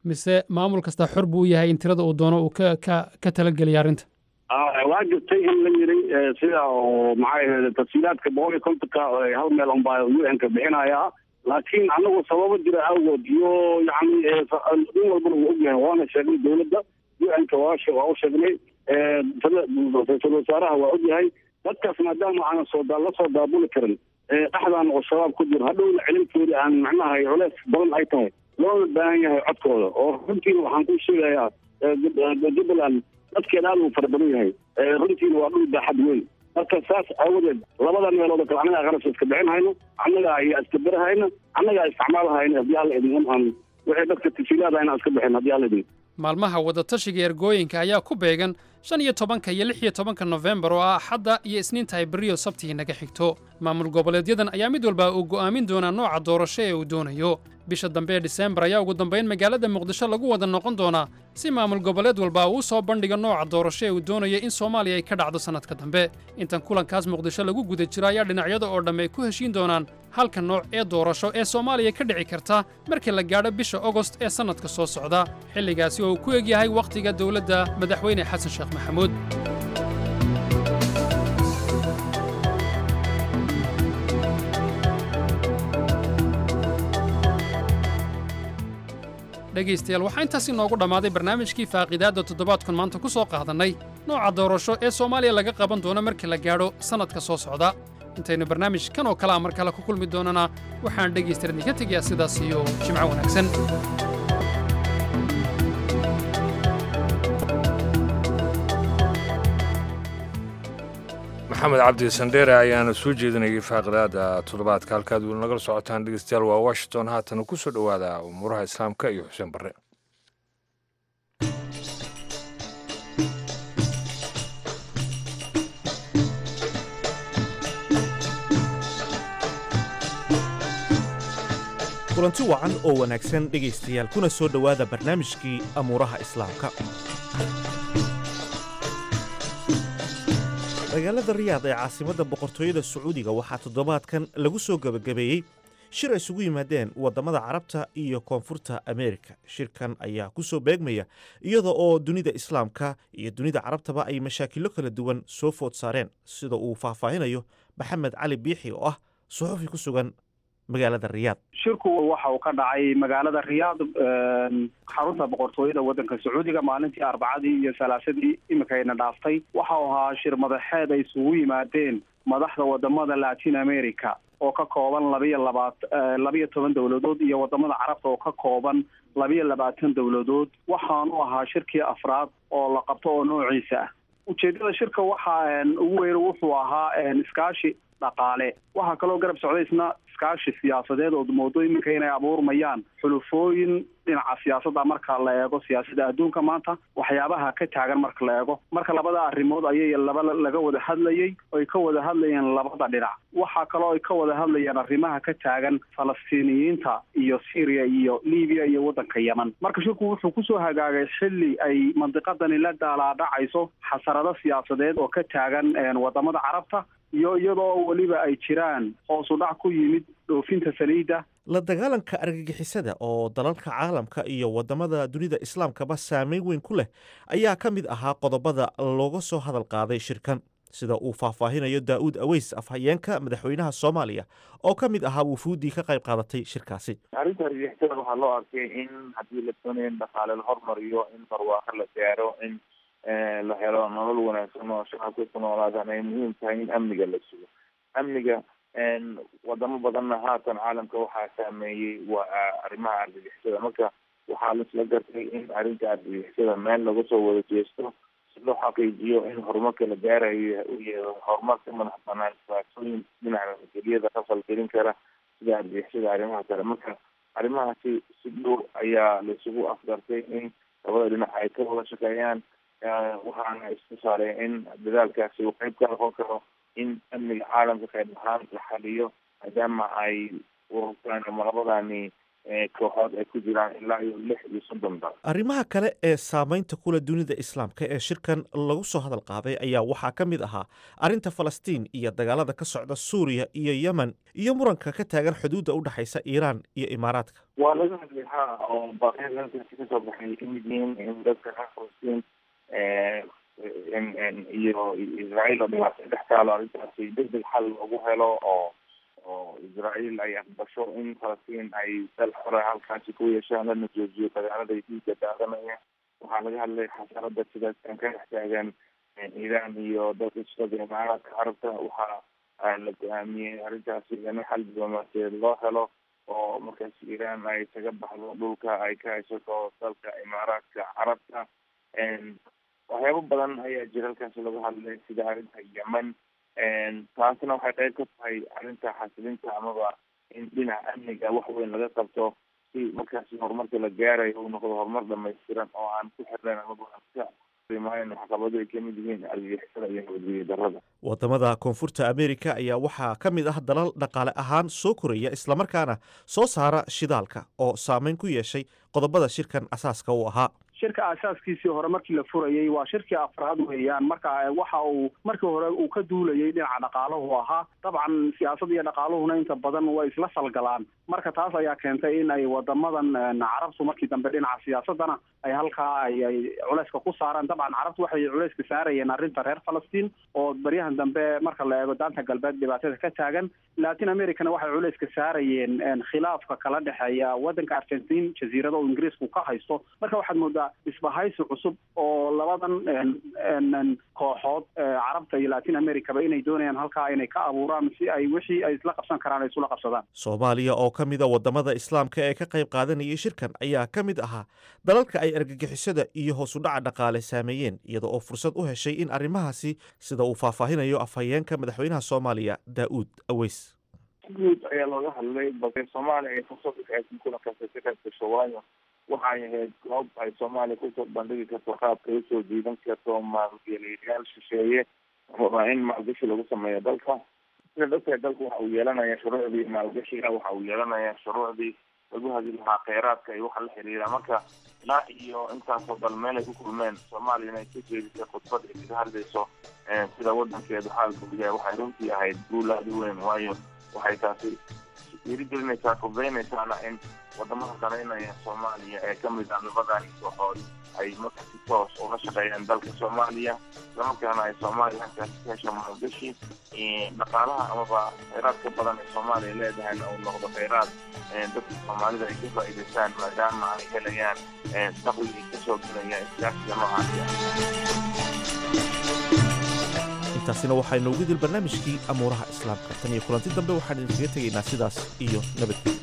mise maamul kasta xor buu u yahay in tirada uu doono uu ka ka ka talageliya arrinta waa jirtay in la yiri sida oo maxay ahayd tafsiilaadka boqol iyo kontonka hal meel unbaa u n ka bixinaya laakiin anagu sababo jira awgood iyo yani nin walbana wuu ogyahay waana sheegnay dowladda u n ka waa waa u sheegnay ra-iisul wasaaraha waa ogyahay dadkaas maadaama aanan soo la soo daabuli karin dhexdaan oo shabaab ku jiro hadhowna celintoodii aan macnaha culeys badan ay tahay loona baahan yahay codkooda oo runtiina waxaan ku sheegayaa jubbaland dadkeeda aad uu fara badan yahay runtiina waa dhul baaxad weyn marka saas aawadeed labada meelood oo kale annagaa qarashka iska bixin hayno annagaa iyo iskabirahayna annagaa isticmaalahayna haddii alla idin in aan wixii dadka tasiilaada inaan iska bixin haddii alla idin maalmaha wadatashiga ergooyinka ayaa ku beegan shan iyo tobanka iyo lix iyo tobanka nofembar oo ah axadda iyo isniinta ay beriyo sabtii naga xigto maamul goboleedyadan ayaa mid walba uu go'aamin doonaa nooca doorasho ee uu doonayo bisha dambe ee diseembar ayaa ugu dambayn magaalada muqdisho lagu wada noqon doonaa si maamul goboleed walba uu u soo bandhigo nooca doorasho ee uu doonayo in soomaaliya ay ka dhacdo sannadka dambe intan kulankaas muqdisho lagu guda jiro ayaa dhinacyada oo dhamme ay ku heshiin doonaan halka nooc ee doorasho ee soomaaliya ka dhici karta markii la gaadho bisha ogost ee sannadka soo socda xilligaasi oo uu ku egyahay wakhtiga dowladda madaxweyne xasan sheekh maxamuud dhegaystayaal waxaa intaas inoogu dhammaaday barnaamijkii faaqiidaadda toddobaadkan maanta ku soo qaadannay nooca doorasho ee soomaaliya laga qaban doono markii la gaadho sannadka soo socda intaynu barnaamij kan oo kale a mar kale ku kulmi doonana waxaan dhegaystayaal idinka tegayaa sidaas iyo jimco wanaagsan maxamed cabdi sandheere ayaana soo jeedinayay faaqidaada toddobaadka halkaad weli nagala socotaan dhegeystayaal waa washington haatana ku soo dhowaada umuuraha islaamka iyo xuseen barre kulanti wacan oo wanaagsan dhegaystayaal kuna soo dhowaada barnaamijkii amuuraha islaamka magaalada riyaad ee caasimadda boqortooyada sacuudiga waxaa toddobaadkan lagu soo gebagabeeyey shir ay isugu yimaadeen waddamada carabta iyo koonfurta ameerika shirkan ayaa ku soo beegmaya iyada oo dunida islaamka iyo dunida carabtaba ay mashaakilo kala duwan soo food saareen sida uu faahfaahinayo maxamed cali biixi oo ah suxufi ku sugan magaalada riyaad shirku waxa uu ka dhacay magaalada riyaad xarunta boqortooyada waddanka sacuudiga maalintii arbacadii iyo salaasadii iminkayna dhaaftay waxa uu ahaa shir madaxeed ay isugu yimaadeen madaxda wadamada latin america oo ka kooban labiyo labaat labiyo toban dowladood iyo wadamada carabta oo ka kooban labiyo labaatan dowladood waxaanu ahaa shirkii afraad oo la qabto oo noociisa ah ujeedada shirka waxa ugu weyn wuxuu ahaa iskaashi dhaqaale waxaa kaloo garab socday isna iskaashi siyaasadeed oo moodo iminka inay abuurmayaan xulufooyin dhinaca siyaasadda marka la eego siyaasadda adduunka maanta waxyaabaha ka taagan marka la eego marka labada arrimood ayay laba laga wada hadlayey oy ka wada hadlayeen labada dhinac waxaa kaloo ay ka wada hadlayeen arrimaha ka taagan falastiiniyiinta iyo syria iyo libiya iyo waddanka yeman marka shirku wuxuu kusoo hagaagay xilli ay mandiqadani la daalaadhacayso xasarado siyaasadeed oo ka taagan wadamada carabta iyo iyadoo weliba ay jiraan hoosu dhac ku yimid dhoofinta saliidda la dagaalanka argagixisada oo dalalka caalamka iyo waddamada dunida islaamkaba saameyn weyn ku leh ayaa ka mid ahaa qodobada looga soo hadal qaaday shirkan sida uu faahfaahinayo daa'uud aweys afhayeenka madaxweynaha soomaaliya oo ka mid ahaa wufuuddii ka qayb qaadatay shirkaasi arrinta argagixisada waxaa loo arkay in haddii la doonayo in dhaqaale la hormariyo in barwaaqo la gaaro in la helo nolol wanaagsan oo shacabka ku noolaadaan ay muhiim tahay in amniga la sugo amniga wadamo badanna haatan caalamka waxaa saameeyey waa arrimaha argagixisada marka waxaa laisla gartay in arrinta argagixisada meel laga soo wada jeesto si loo xaqiijiyo in horumarka la gaarayo u yahay horumar ka madax banaan dhibaatooyin dhinaca nabadgelyada ka falgelin kara sida argagixisada arrimaha kale marka arrimahaasi si dhow ayaa laisugu afgartay in labada dhinac ay ka wada shaqeeyaan waxaana isku saaray in dadaalkaasi uu qeyb ka noqon karo in amniga caalamka qayb ahaan la xaliyo maadaama ay ururtaan ama labadani kooxood ay ku jiraan ilaa iyo lix iyo soddon dal arrimaha kale ee saameynta kule dunida islaamka ee shirkan lagu soo hadal qaaday ayaa waxaa ka mid ahaa arrinta falastiin iyo dagaalada ka socda suuriya iyo yemen iyo muranka ka taagan xuduudda u dhexaysa iiraan iyo imaaraadka waa laga hadlay ha oo baaqyada halkaasi kasoo baxay ay kamid yihiin in dadka reer falastiin iyo israael oo dhibaato dhex taalo arrintaasi degdeg xal loogu helo oo oo israael ay aqbasho in falastiin ay dal xore halkaasi ku yeeshaan lana joojiyo dagaalada dhiiga daadanaya waxaa laga hadlay xasarada sidaaskan ka dhex taagan iiraan iyo dadka sida imaaraadka carabta waxaa la go-aamiyey arrintaasi in xal diblomaasiyeed loo helo oo markaas iiraan ay isaga baxdo dhulka ay ka haysato dalka imaaraadka carabta waxyaabo badan ayaa jira halkaasi lagu hadlay sida arrinta yemen taasna waxay qayb ka tahay arrinta xasilinta amaba in dhinaca amniga wax weyn laga qabto si markaasi horumarka la gaarayo uu noqdo horumar dhamaystiran oo aan ku xirnayn amaba aan ka rimayn waxqabado ay kamid yihiin argagixisada iyo nabadgelyo darrada wadamada koonfurta america ayaa waxaa ka mid ah dalal dhaqaale ahaan soo koraya islamarkaana soo saara shidaalka oo saameyn ku yeeshay qodobada shirkan asaaska u ahaa shirka asaaskiisii hore markii la furayey waa shirkii afraad weeyaan marka waxa uu markii hore uu ka duulayay dhinaca dhaqaalahu ahaa dabcan siyaasada iyo dhaqaaluhuna inta badan way isla falgalaan marka taas ayaa keentay in ay wadamadan carabtu markii dambe dhinaca siyaasadana ay halkaa ay ay culeyska ku saaraan dabcan carabtu waxay culeyska saarayeen arrinta reer falastiin oo baryahan dambe marka la eego daanta galbeed dhibaatada ka taagan latin americana waxay culeyska saarayeen khilaafka kala dhexeeya wadanka argentin jasiirada oo ingiriisku ka haysto marka waxaad moodaa isbahaysi cusub oo labadan kooxood carabta iyo latin americaba inay doonayaan halkaa inay ka abuuraan si ay wixii ay isla qabsan karaan ay isula qabsadaan soomaaliya oo ka mid a wadamada islaamka ee ka qayb qaadanayay shirkan ayaa ka mid ahaa dalalka ay argagixisada iyo hoos u dhaca dhaqaale saameeyeen iyada oo fursad u heshay in arrimahaasi sida uu faahfaahinayo afhayeenka madaxweynaha soomaaliya daa'uud aweys guud ayaa looga hadlay balse soomaaliya ay fursad u haysan kulankaasi ka qayb gasho waayo waxay ahayd goob ay soomaaliya kusoo bandhigi karto qaabkay usoo jiidan karto maalgeliyayaal shisheeye waa in maalgashi lagu sameeyo dalka sida dadka dalka waxa uu yeelanaya shuruucdii maalgashiga waxa uu yeelanaya shuruucdii lagu hadi lahaa kheyraadka iyo waxa la xiriira marka ilaa iyo intaasoo dal meel ay ku kulmeen soomaaliya inay ka jeedisay khudbad ay kaga hadlayso sida wadankeedu xaalka u yahay waxay runtii ahayd guul aada u weyn waayo waxay taasi dhiirigelinaysaa fududaynaysaana in wadamada danaynaya soomaaliya ee kamid ah labadani kooxood ay marka si toos ula shaqeeyaan dalka soomaaliya islamarkaana ay soomaaliya halkaasi ka hesho maalgashi dhaqaalaha amaba kheyraadka badan ee soomaaliya leedahayna uu noqdo kheyraad dadka soomaalida ay ka faa'iidaystaan maadaama ay helayaan dakhligii kasoo gelaya iskaashiga noocaasi intaasina waxaynu ugu dil barnaamijkii amuuraha islaamka tan iyo kulanti dambe waxaan idinkaga tegaynaa sidaas iyo nabadgelyo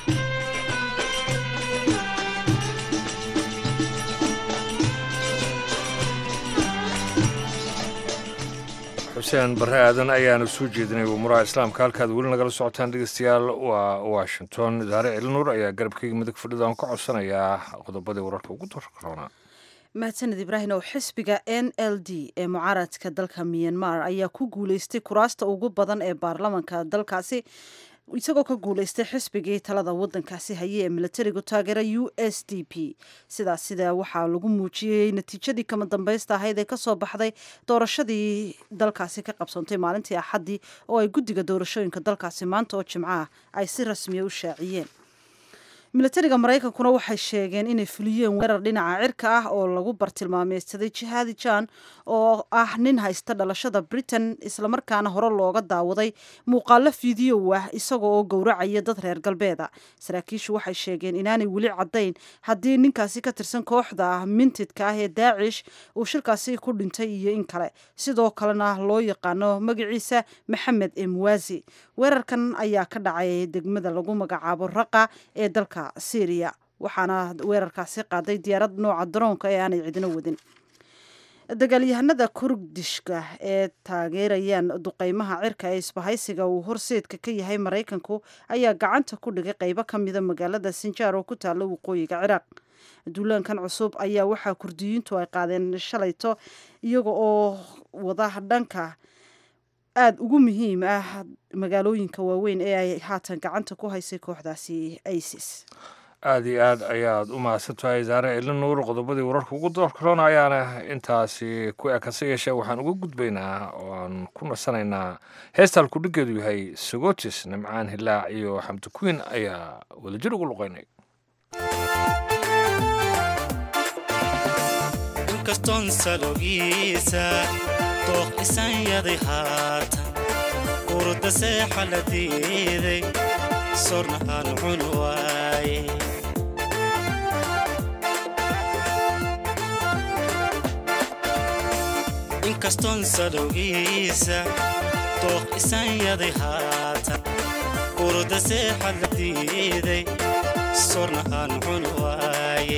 xuseen barre aadan ayaanu soo jeedinay umuuraha islaamka halkaad weli nagala socotaan dhegeystayaal waa washington idaare celinuur ayaa garabkeyga midig fadhida aan ka codsanayaa qodobadii wararka ugu dorkaroona mahadsaned ibraahim oo xisbiga n l d ee mucaaradka dalka myanmar ayaa ku guuleystay kuraasta ugu badan ee baarlamanka dalkaasi isagoo ka guuleystay xisbigii talada wadankaasi haye ee milatarigu taageera u s d p sidaas sida waxaa lagu muujiyey natiijadii kama dambaysta ahayd ee kasoo baxday doorashadii dalkaasi ka qabsoontay maalintii axaddii oo ay guddiga doorashooyinka dalkaasi maanta oo jimco ah ay si rasmiya u shaaciyeen milatariga maraykankuna waxay sheegeen inay fuliyeen weerar dhinaca cirka ah oo lagu bartilmaameysaday jihaadi jan oo ah nin haysta dhalashada britain islamarkaana hore looga daawaday muuqaalo fideow ah isaga oo gowracaya dad reer galbeeda saraakiishu waxay sheegeen inaanay weli caddayn haddii ninkaasi ka tirsan kooxda mintidka ah ee daacish uu shirkaasi ku dhintay iyo in kale sidoo kalena loo yaqaano magaciisa maxamed emwazi weerarkan ayaa ka dhacay degmada lagu magacaabo raqa ee dalka syriya waxaana weerarkaasi qaaday diyaarad nooca daroonka ee aanay cidino wadin dagaalyahanada kurdishka ee taageerayaan duqeymaha cirka ee isbahaysiga uu horseedka ka yahay maraykanku ayaa gacanta ku dhigay qeybo ka mida magaalada sinjaar oo ku taalla waqooyiga ciraaq duulaankan cusub ayaa waxaa kurdiyiintu ay qaadeen shalayto iyaga oo wada dhanka aada ugu muhiim ah magaalooyinka waaweyn ee ay haatan gacanta ku haysay kooxdaasi isis aada iyo aad ayaad u mahadsan tahay zaare ilin nuur qodobadii wararka ugu doorkaroona ayaana intaasi ku ekase yeeshee waxaan uga gudbaynaa oo aan ku nasanaynaa heesta halkudhigeedu yahay sagotis nimcaan hilaac iyo xamdi kuwiin ayaa wadajir ugu luqeynay inkastoon salogiisa dooq isan yaday haatan urda seexa la diiday sorna aan cun waaye inkastoon salowgiisa dooq isan yaday haatan urda seexa la diiday sorna aan cun waaye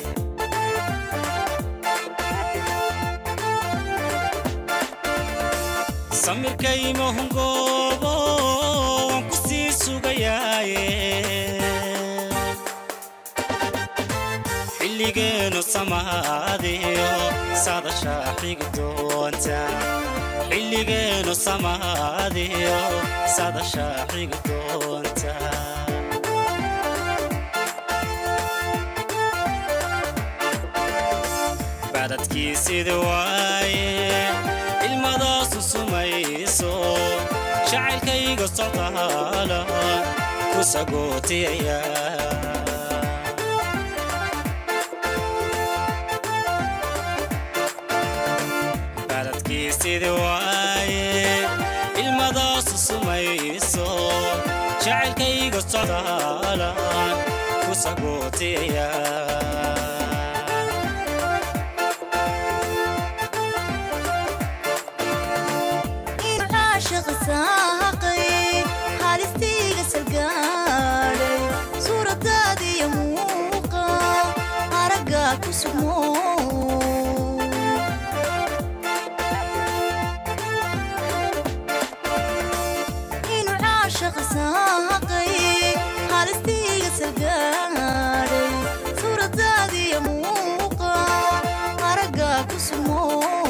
samirkaymahungoobo waan ku sii sugayaaye xilligeenu samaadiyo sadashaa xigi doonta xilligeenu samaadiyo sadashaa xigi doonta badadkiisida waaye ilmadaasu sumayso jacaylkayga socdaala ku sagootiyaya baladkiisida waaye ilmadaasu sumayso jacaylkayga socdaala ku sagootiyaya halistiiga salgaadhay suuradaadiyo muuqa aragga ku sugmo inuu caashaqa saaqay halistiiga salgaadhay suuradaadiyo muuqa aragga ku sugmo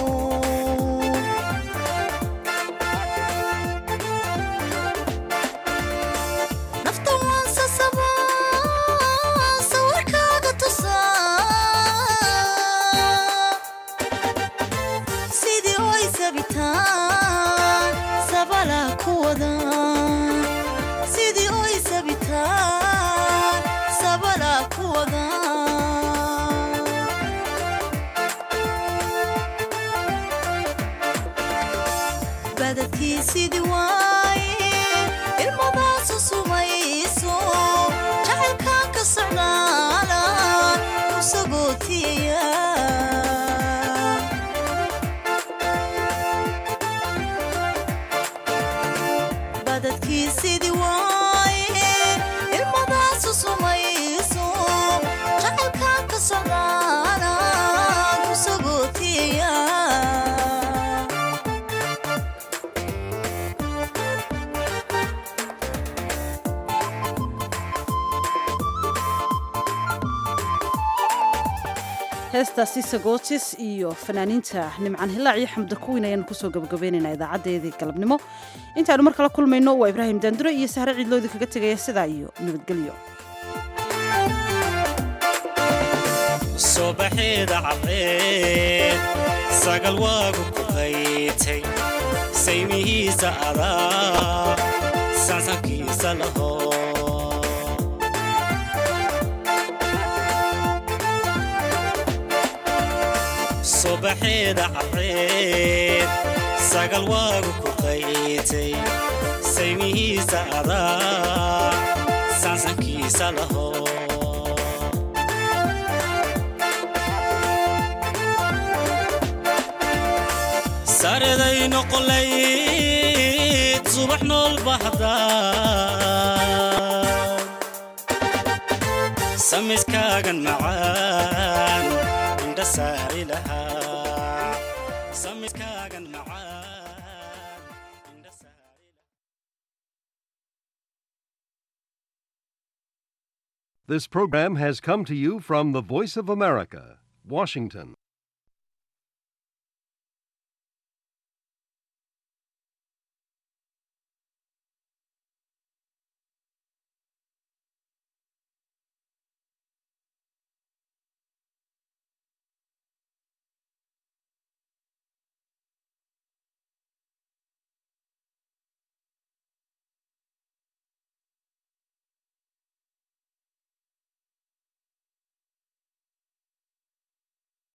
sidii oy sabitaan sabala ku wada badadkii sidii waaye ilmadaasu sumayso jacaylkan ka socdaala ku sagootiyaya badadkiisidii waaye ilmadaasu sumayso jacaylkan ka socdaana ku sagootiyaya heestaasi sagotis iyo fanaaniinta nimcaan hilaac iyo xamda kuwiin ayaanu kusoo gabagabaynaynaa idaacaddeedii galabnimo intaanu mar kala kulmayno waa ibraahim daandure iyo sahre ciidloodi kaga tegaya sidaa iyo nabadgelyo subaxeeda cadceed sagal waagu ku qaytay saymihiisa adaa sansankiisa laho subaxeeda cadceed sagal waagu ku qaytay saymihiisa adaa sansankiisa laho sareday noqolayd subax nool bahda samiskaagan macaan indha saari lahaa samiskaagan macaan This program has come to you from the Voice of America, Washington.